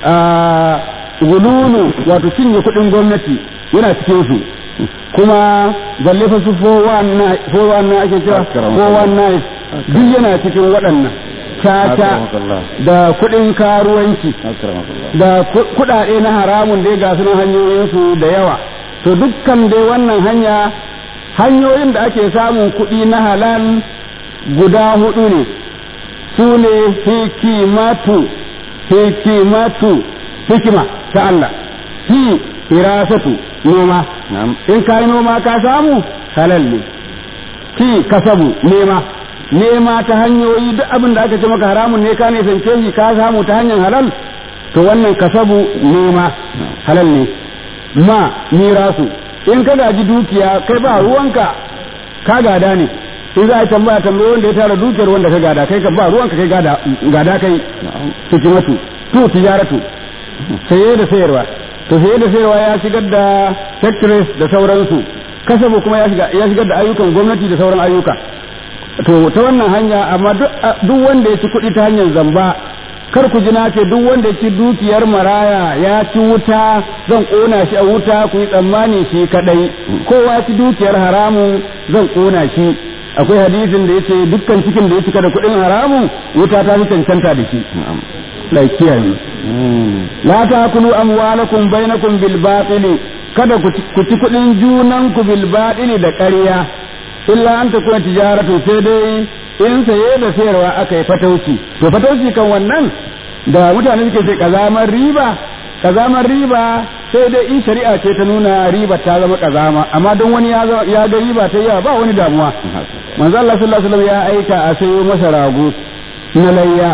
gululu wato cinye kuɗin gwamnati yana cikin su kuma balle fa su 419 ake cewa 419 duk yana cikin waɗannan caca da kuɗin karuwanci da kuɗaɗe na haramun dai ga sunan hanyoyinsu da yawa to dukkan dai wannan hanya hanyoyin da ake samun kuɗi na halal guda hudu ne su ne hikimatu hikimatu hikima ta Allah hi hirasatu noma in ka yi noma ka samu halal ne ki kasabu nema nema ta hanyoyi duk abin da aka ce maka haramun ne ka nisance shi ka samu ta hanyar halal to wannan kasabu nema halal ne ma mirasu in ka gaji dukiya kai ba ruwanka ka gada ne in za a tambaya tambayi wanda ya tara dukiyar wanda ka gada kai ka ba ruwanka kai gada gada kai hikimatu to tijaratu saye da sayarwa to saye da sayarwa ya shigar da factories da sauransu kasabu kuma ya shigar da ayyukan gwamnati da sauran ayyuka to ta wannan hanya amma duk wanda ya ci kuɗi ta hanyar zamba kar ku ji ce duk wanda ya ci dukiyar maraya ya ci wuta zan ƙona shi a wuta ku yi tsammani shi kadai kowa ya ci dukiyar haramun zan ƙona shi akwai hadisin da yace dukkan cikin da ya cika da kuɗin haramun wuta ta fi cancanta da shi lai kiyaye la takulu amwalakum bainakum bil batili kada ku ci kuɗin junan ku bil batili da ƙarya illa an ta kuma tijaratu sai dai in saye da sayarwa aka yi fatauci to fatauci kan wannan da mutane suke ce kazamar riba kazamar riba sai dai in shari'a ce ta nuna riba ta zama kazama amma don wani ya ga riba ta yawa ba wani damuwa manzo Allah sallallahu alaihi wasallam ya aika a sayo masa rago na layya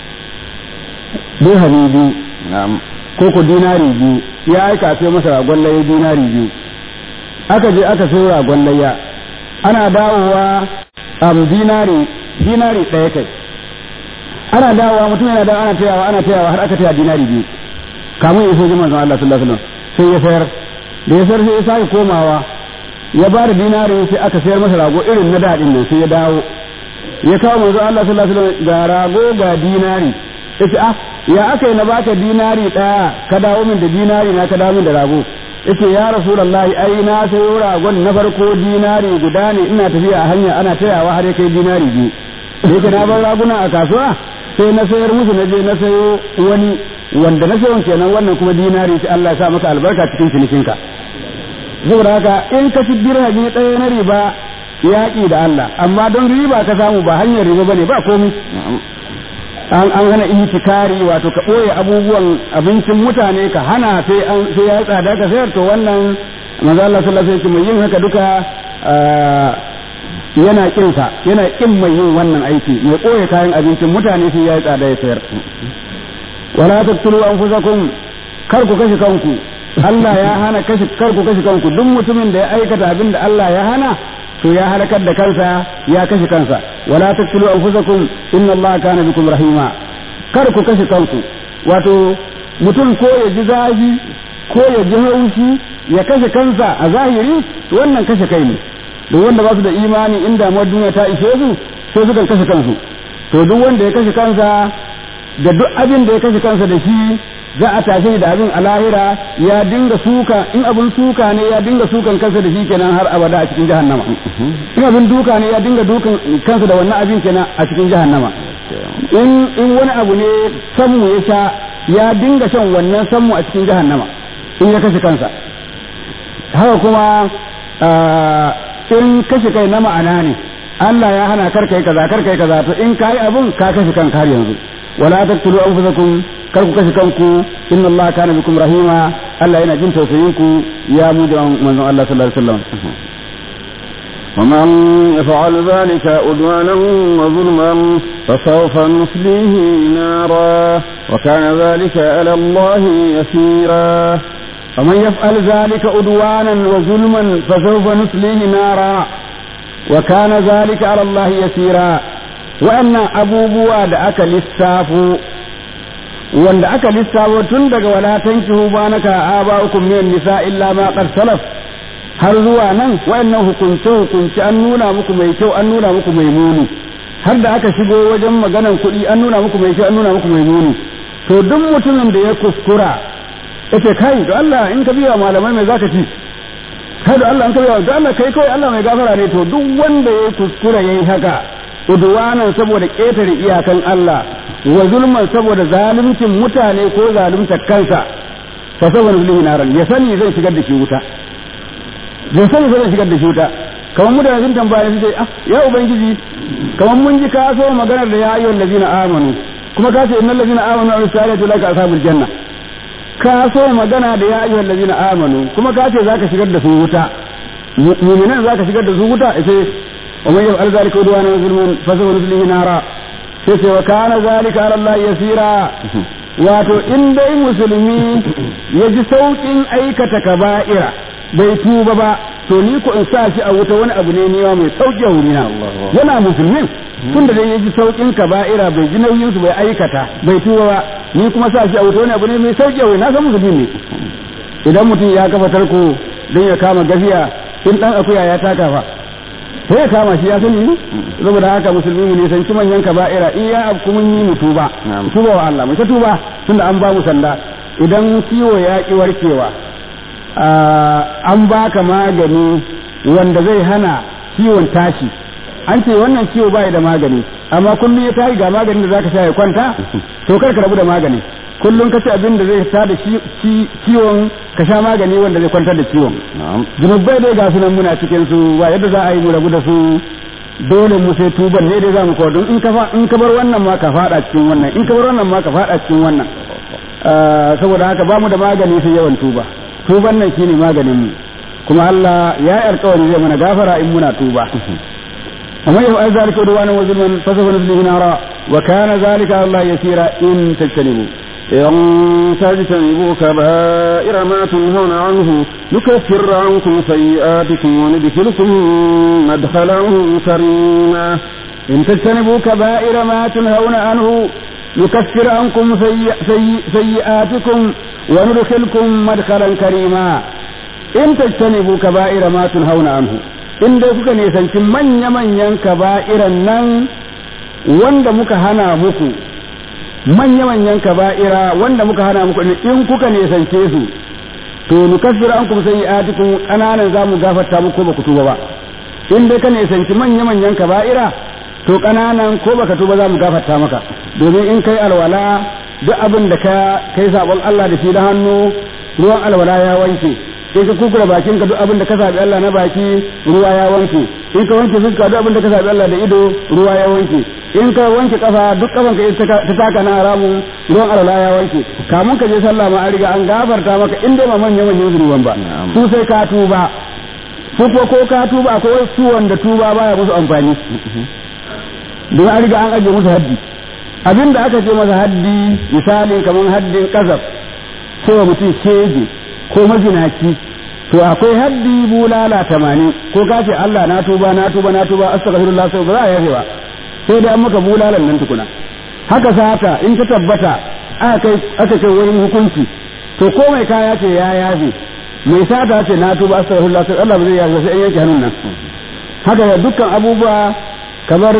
dirhami biyu ko ko dinari biyu ya aika a sayo masa ragon layya dinari biyu aka je aka sayo ragon layya ana dawowa am dinari dinari ɗaya kai ana dawowa mutum yana dawo ana tayawa ana tayawa har aka taya dinari biyu kamun ya soji manzon Allah sallallahu alaihi wasallam sai ya sayar da ya sayar sai ya sake komawa ya ba da dinari sai aka sayar masa rago irin na daɗin nan sai ya dawo ya kawo manzon Allah sallallahu alaihi wasallam ga rago ga dinari yace ah ya aka yi na baka dinari ɗaya ka dawo min da dinari na ka dawo min da rago yace ya rasulullahi ai na sayo ragon na farko dinari guda ne ina tafiya a hanya ana tayawa har ya kai dinari biyu da yake na bar raguna a kasuwa sai na sayar musu na je na sayo wani wanda na sayo kenan wannan kuma dinari sai Allah ya sa maka albarka cikin cinikinka saboda haka in ka ci dirhami ɗaya na riba yaƙi da Allah amma don riba ka samu ba hanyar riba bane ba komai an an hana itikari wato ka ɓoye abubuwan abincin mutane ka hana sai an sai ya tsada ka sayar to wannan manzo Allah sallallahu alaihi wasallam yin haka duka yana kin sa yana kin mai yin wannan aiki mai ɓoye kayan abincin mutane sai ya tsada ya sayar wala taqtulu anfusakum kar ku kashe kanku Allah ya hana kashe kar ku kashe kanku duk mutumin da ya aikata abin da Allah ya hana to ya halakar da kansa ya kashe kansa wala taqtulu anfusakum inna Allah kana bikum rahima kar ku kashe kanku wato mutum ko ya ji zafi ko ya ji haushi ya kashe kansa a zahiri to wannan kashe kai ne duk wanda ba su da imani inda damuwar duniya ta ishe su sai sukan kashe kansu to duk wanda ya kashe kansa da duk abin da ya kashe kansa da shi za a tashi da abin a lahira ya dinga suka in abin suka ne ya dinga sukan kansa da shi kenan har abada a cikin jahannama in abin duka ne ya dinga dukan kansa da wannan abin kenan a cikin jahannama in in wani abu ne sammu ya sha ya dinga shan wannan sammu a cikin jahannama in ya kashe kansa haka kuma in kashe kai na ma'ana ne Allah ya hana kar kai kaza kar kai kaza to in kai abun ka kashe kanka har yanzu wala taqtulu anfusakum kar ku kashe kanku inna Allah kana bikum rahima Allah yana jin tausayin ku ya mu da manzon Allah sallallahu alaihi wasallam ومن يفعل ذلك عدوانا وظلما فسوف نصليه نارا وكان ذلك على الله يسيرا ومن يفعل ذلك عدوانا وظلما فسوف نصليه نارا وكان ذلك على الله يسيرا وأن أبو بواد أكل السافو wanda aka lissafo tun daga wala tankihu ba naka aba'ukum min nisa illa ma qad salaf har zuwa nan wayannan hukunce hukunce an nuna muku mai kyau an nuna muku mai muni har da aka shigo wajen maganan kuɗi an nuna muku mai kyau an nuna muku mai muni to duk mutumin da ya kuskura yace kai da Allah in ka biya malamai mai zaka ci kai da Allah in ka biya da Allah kai kawai Allah mai gafara ne to duk wanda ya kuskura yayi haka udwanan saboda ƙetare iyakan Allah wa zulman saboda zaluncin mutane ko zalunta kansa fa saboda zulmi naran ya sani zai shigar da shi wuta zai sani zai shigar da shi wuta kamar mutane sun tambaya su ce ah ya ubangiji kamar mun ji ka so maganar da ya ayyuhal ladina amanu kuma ka ce innal ladina amanu wa salatu laka ashabul janna ka so magana da ya ayyuhal ladina amanu kuma ka ce zaka shigar da su wuta mu'minan zaka shigar da su wuta sai wa man yaf'al zalika udwana wa zulmun fa sawfa nuslihi nara sai ce wa kana zalika ala Allah yasira wato in dai musulmi ya ji saukin aikata kaba'ira bai tuba ba to ni ko in sa shi a wuta wani abu ne niwa mai sauki a wurina yana musulmin tun da dai ya ji saukin kaba'ira bai ji nauyin su bai aikata bai tuba ba ni kuma sa shi a wuta wani abu ne mai sauki a wurina na san musulmi ne idan mutum ya kafa tarko don ya kama gafiya in dan akuya ya taka fa sai ya kama shi ya sani ne saboda haka musulmi mu ne san ci manyan kaba'ira in ya abu mun yi mu tuba tuba wa Allah mu ta tuba tunda an ba mu sanda idan ciwo ya ki warkewa an baka magani wanda zai hana ciwon tashi an ce wannan ciwo bai da magani amma kullum ya tashi ga maganin da zaka sha ya kwanta to kar ka rabu da magani kullum ka ci abin da zai ta da ciwon ka sha magani wanda zai kwantar da ciwon zunubai dai ga sunan muna cikin su ba yadda za a yi mu rabu da su dole mu sai tuban ne dai za mu kawo in ka in ka bar wannan ma ka fada cikin wannan in ka bar wannan ma ka fada cikin wannan saboda haka ba mu da magani sai yawan tuba tuban nan shine maganin mu kuma Allah ya yi alkawari zai mana gafara in muna tuba amma yau ai zalika udwana wa zulman fasafa nuslihi nara wa kana zalika Allah yasira in tajtanibu إن تجتنبوا كبائر ما تنهون عنه نكفر عنكم سيئاتكم وندخلكم مدخلا كريما إن تجتنبوا كبائر ما تنهون عنه نكفر عنكم سيئ سيئ سيئاتكم وندخلكم مدخلا كريما إن تجتنبوا كبائر ما تنهون عنه in dai kuka nisanci manya-manyan kaba'iran nan wanda muka hana muku manya-manyan kaba'ira wanda muka hana muku in kuka nisance su to nukaffir an kuma sai atikum kananan za mu gafarta muku ba ku tuba ba in dai ka nisanci manya-manyan kaba'ira to kananan ko baka tuba za mu gafarta maka domin in kai alwala duk abin da ka kai sabon Allah da shi da hannu ruwan alwala ya wanke in ka kukura bakin ka duk abin da ka sabi Allah na baki ruwa ya wanke in ka wanke fuska duk abin da ka sabi Allah da ido ruwa ya wanke in ka wanke kafa duk kafan ka ta taka na haramun ruwan alwala ya wanke kamun ka je sallah ma an riga an gafarta maka in dai ma manyan manyan zunuban ba su sai ka tuba su ko ko ka tuba akwai wasu wanda tuba baya musu amfani don an riga an ajiye musu haddi abin da aka ce masa haddi misali kamar haddin kasaf cewa mutum shege ko mazinaci to akwai haddi bulala tamanin ko ka ce Allah na tuba na tuba na tuba astaghfirullah sai ba za a yafe ba sai dai an maka bulalan nan tukuna haka sata in ta tabbata aka kai aka kai wurin hukunci to ko mai kaya ce ya yafe mai sata ce na tuba astaghfirullah sai Allah ba zai yafe sai an yanke hannun nan haka da dukkan abubuwa kamar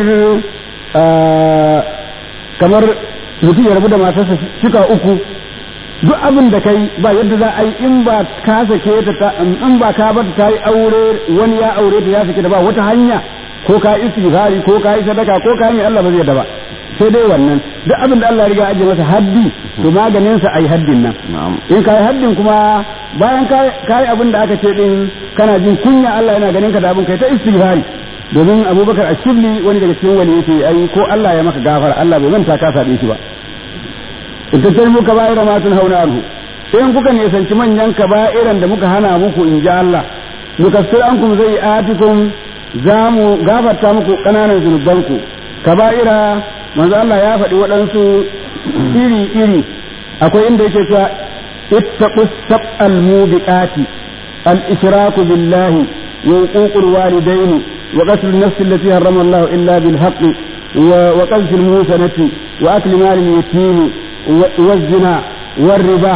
kamar mutum ya rabu da matarsa shika uku duk abin da kai ba yadda za a yi in ba ka sake ta in ba ka bar ta yi aure wani ya aure ta ya sake ta ba wata hanya ko ka yi istighfari ko ka yi sadaka ko ka yi Allah ba zai da ba sai dai wannan duk abin da Allah ya riga aje masa haddi to maganin sa ai haddin nan in ka yi haddin kuma bayan ka yi abin da aka ce din kana jin kunya Allah yana ganin ka da abin kai ta istighfari domin Abubakar Ashibli wani daga cikin wani yace ai ko Allah ya maka gafara Allah bai manta ka sabe shi ba in tattalibu kaba'ira ma tun hauna anhu in kuka nisanci manyan kaba'iran da muka hana muku in ji Allah nukassir ankum zai atikum za mu gafarta muku ƙananan zunubanku kaba'ira manzo Allah ya faɗi waɗansu iri iri akwai inda yake cewa ittaqu sab'al mubiqati al ishraku billahi wa uququl walidaini wa qatl an-nafs allati harrama Allah illa bil haqqi wa qadhf al-musanati wa akli mal al-yatim والزنا والربا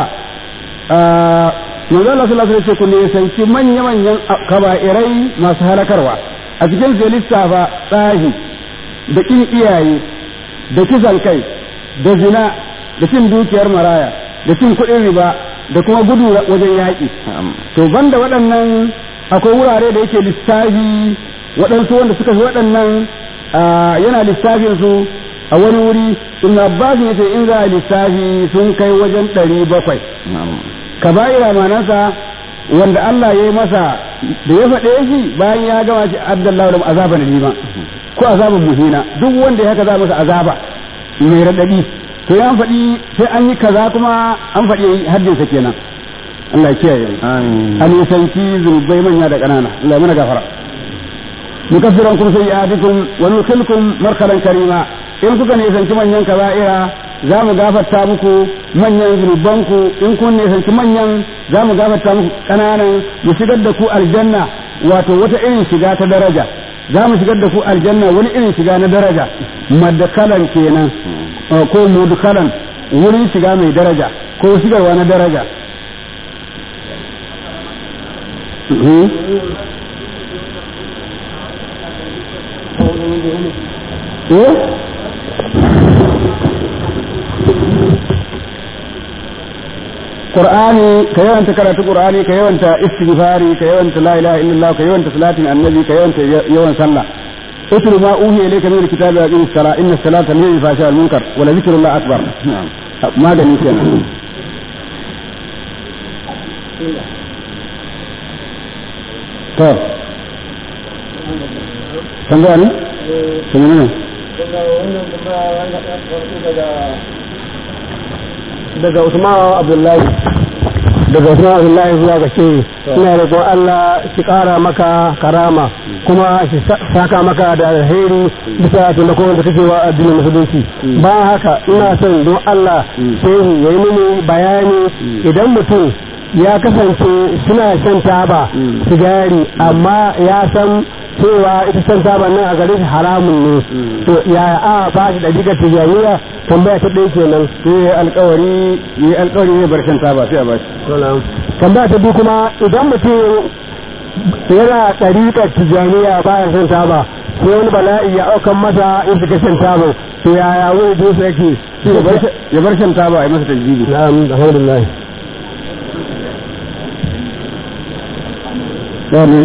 manzo Allah sallallahu alaihi wasallam ku ne sanci manya manyan kaba'irai masu halakarwa a cikin sai lissafa tsahi da kin iyaye da kisan kai da zina da cin dukiyar maraya da cin kuɗin riba da kuma gudu wajen yaƙi to banda waɗannan akwai wurare da yake lissafi waɗansu wanda suka fi waɗannan yana lissafin su a wani wuri ibn abbas ya ce in za a lissafi sun kai wajen ɗari bakwai kaba'ira manansa wanda Allah ya yi masa da ya faɗe shi bayan ya gama shi abdullahi da azaba na nima ko azaban muhina duk wanda ya haka za masa azaba mai raɗaɗi to ya faɗi sai an yi kaza kuma an faɗi haddinsa kenan Allah ya kiyaye an nisanci zunubai manya da ƙanana Allah ya mana gafara mukaffiran kum sayyi'atikum wa nudkhilkum markalan karima in kuka nisanci manyan kaba'ira za mu gafarta muku manyan zunubanku in kun nisanci manyan za mu gafarta muku ƙananan mu shigar da ku aljanna wato wata irin shiga ta daraja za mu shigar da ku aljanna wani irin shiga na daraja madakalan kenan ko mudkalan wurin shiga mai daraja ko shigarwa na daraja Qur'ani ka yawanta karatu Qur'ani ka yawanta istighfari ka yawanta la ilaha illallah ka yawanta salatin annabi ka yawanta yawan sallah اتل ما اوحي اليك من الكتاب واقم الصلاه ان الصلاه تنهي عن الفحشاء والمنكر ولذكر الله اكبر ما ده كده طيب tambaya ne? tambaya ne? daga Usman Abdullahi daga Usman Abdullahi zuwa ga ce ina roƙon Allah shi ƙara maka karama kuma shi saka maka da alheri bisa taimakon da kake wa addinin musulunci ba haka ina son don Allah shehu ya yi mini bayani idan mutum ya kasance suna shan taba sigari amma ya san cewa ita shan taba nan a gare shi haramun ne to ya a ba shi da diga tijaniya tambaya ta ɗaya kenan sai alkawari yi alkawari ne bar shan taba sai a bashi tambaya ta biyu kuma idan mutum yana ɗariƙar tijaniya baya shan taba sai wani bala'i ya aukan masa in suka shan taba to yaya wani dusa yake ya bar shan taba a yi masa tajjibi na'am alhamdulillah ne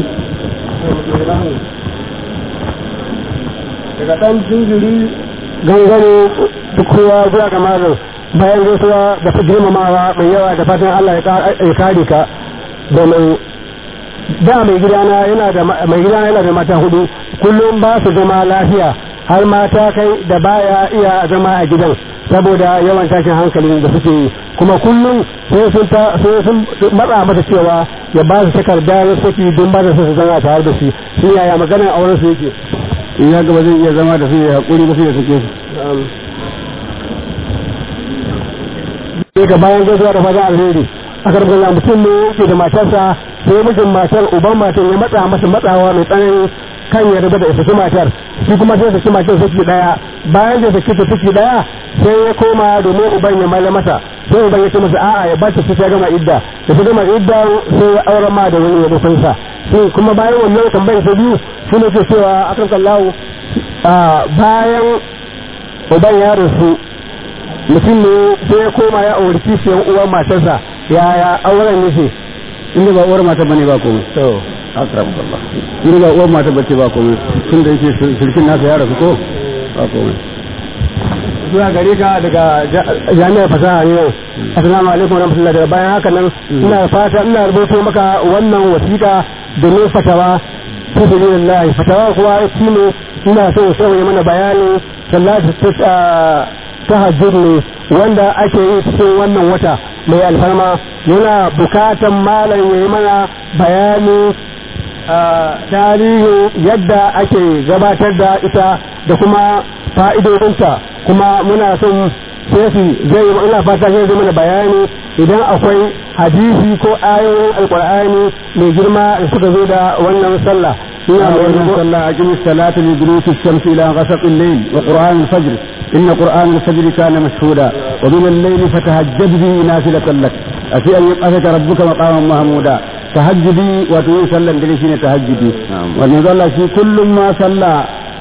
daga ɗan jinjiri gangare duk kowa zuwa ga malam bayan gaisuwa da ta girmamawa mai yawa da fatan Allah ya kare ka domin da mai gidana yana da mai gidana yana da mata hudu kullum ba su zama lafiya har mata kai da baya iya zama a gidan saboda yawan tashin hankalin da suke yi kuma kullum sai sun ta sai sun matsa mata cewa ya ba su takardar saki don ba da su zama tare da shi shi yaya maganar auren su yake in ya gaba zai iya zama da su ya haƙuri ba sai ya sake su sai ga bayan gaisuwa da fatan alheri a karbar mutum ne yake da matarsa sai mijin matar uban matar ya matsa masa matsawa mai tsanani kan ya rabu da ya saki matar shi kuma sai saki matar saki daya bayan da saki ta saki daya sai ya koma domin uban ya mala masa sai uban ya ce masa a'a ya bace sai ta gama idda da ta gama idda sai ya aure ma da wani ya dukun sa sai kuma bayan wannan tambayar ta biyu shi ne ke cewa akan kallahu bayan uban ya rasu mutum ne sai ya koma ya auri kishiyar uwar matarsa yaya auren yake inda ba uwar mata bane ba komai to akramakallah inda ba uwar mata bace ba komai tun da yake shirkin nasa ya rasu ko ba komai zuwa gare ka daga jami'ar fasaha ne assalamu alaikum wa rahmatullahi daga bayan haka nan ina fata ina rubuto maka wannan wasiƙa domin fatawa ta sabilillah fatawa kuwa shine ina so sai ya mana bayani sallatu tahajjud ne wanda ake yi cikin wannan wata mai alfarma yana bukatan malam ya yi mana bayani tarihin yadda ake gabatar da ita da kuma fa'idodinta kuma muna son sai zai yi ina fata zai zai mana bayani idan akwai hadisi ko ayoyin alkur'ani mai girma da suka zo da wannan sallah ina wannan sallah aqimi salata li duruki shamsi ila ghasaq al-layl wa qur'an al-fajr inna qur'an al-fajr kana mashhuda wa min al-layli fatahajjad bi nafilatan lak afi an yaqaka rabbuka maqaman mahmuda tahajjudi wato yin sallan dare shine tahajjudi wannan sallah shi kullum ma sallah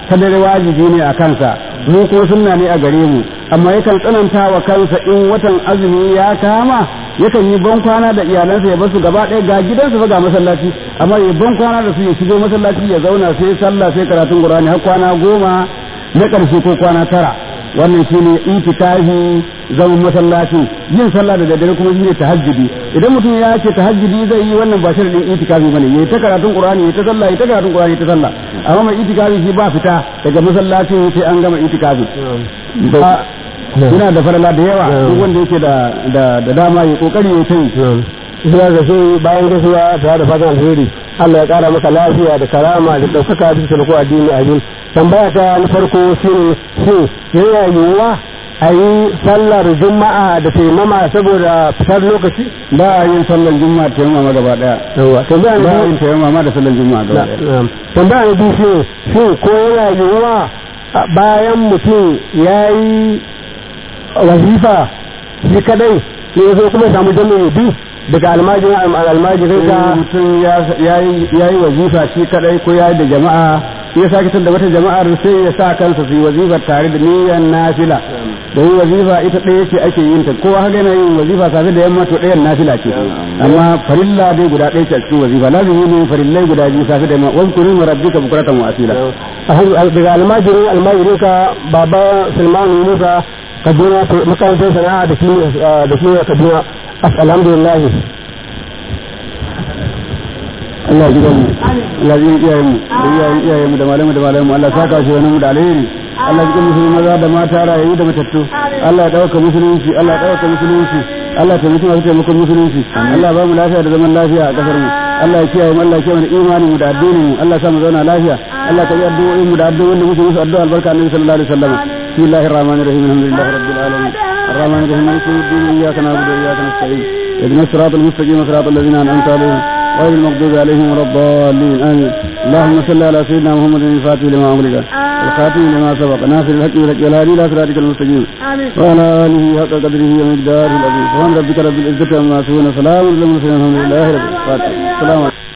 ta dare wajibi ne a kansa mu kuma sunna ne a gare mu amma yakan tsananta wa kansa in watan azumi ya kama yakan yi ban kwana da iyalansa ya basu gaba ɗaya ga gidansa fa ga masallaci amma ya ban kwana da su ya shigo masallaci ya zauna sai sallah sai karatun qur'ani har kwana goma na ƙarshe ko kwana tara wannan shine itikafi zaman masallaci yin sallah da daddare kuma shine tahajjudi idan mutum ya ce tahajjudi zai yi wannan ba sharadin itikafi bane yayi ta karatun qur'ani yayi ta sallah yayi ta karatun qur'ani yayi ta sallah amma mai itikafi shi ba fita daga masallaci sai an gama itikafi yana da farala da yawa duk wanda yake da da dama ya kokari ya tayi zuwa ga shi bayan gaisuwa tare da fatan alheri Allah ya kara maka lafiya da karama da ɗaukaka bisa da ko addini amin tambaya ta na farko shine shin yana yiwuwa a yi sallar juma'a da taimama saboda fitar lokaci ba a yin sallar juma'a taimama gaba daya yawa tambaya ba a na yin taimama da sallar juma'a gaba daya biyu tambaya na biyu shine shin ko yana yiwuwa a bayan mutum ya yi wazifa shi kadai ne ya zo kuma ya samu jami'i biyu daga almajirin almajirin ka in mutum ya yi wazifa shi kadai ko ya yi da jama'a ya sake tun da wata jama'ar sai ya sa kansa su yi wazifar tare da niyyar nafila da yi wazifa ita ɗaya ce ake yin ta kowa haka yana yin wazifa safe da yamma to ɗayan nafila ce amma farilla dai guda ɗaya ce a cikin wazifa lazimi ne farillai guda biyu safe da yamma wani kurin rabbika bukuratan wa asila daga almajirin almajirin ka baba sulmanu musa kaduna makarantar sana'a da kimiyya da kimiyya kaduna alhamdulillah Allah ya ji mu Allah ya ji iyayen mu da iyayen iyayen mu da malamu da malamu Allah saka shi wani mu da alheri Allah ya ji musulmi maza da mata rayu da matattu Allah ya dauka musulunci Allah ya dauka musulunci Allah ya taimaki masu taimakon musulunci Allah ya ba mu lafiya da zaman lafiya a kasar mu Allah ya kiyaye mu Allah ya kiyaye imanin mu da addinin mu Allah ya sa mu zauna lafiya Allah ya tabi addu'o'in mu da addu'o'in da muke musu addu'a albarka annabi sallallahu alaihi wasallam bismillahir rahmanir rahim alhamdulillahi rabbil alamin الرحمن الرحيم مالك يوم الدين اياك نعبد واياك نستعين اهدنا الصراط المستقيم صراط الذين انعمت عليهم غير المغضوب عليهم ولا الضالين امين اللهم صل على سيدنا محمد الفاتح لما امرك الخاتم لما سبق ناصر الحق بالحق والهادي الى صراطك المستقيم وعلى اله حق قدره ومقداره العظيم سبحان ربك رب العزه عما يصفون سلام على المرسلين الحمد لله رب العالمين السلام عليكم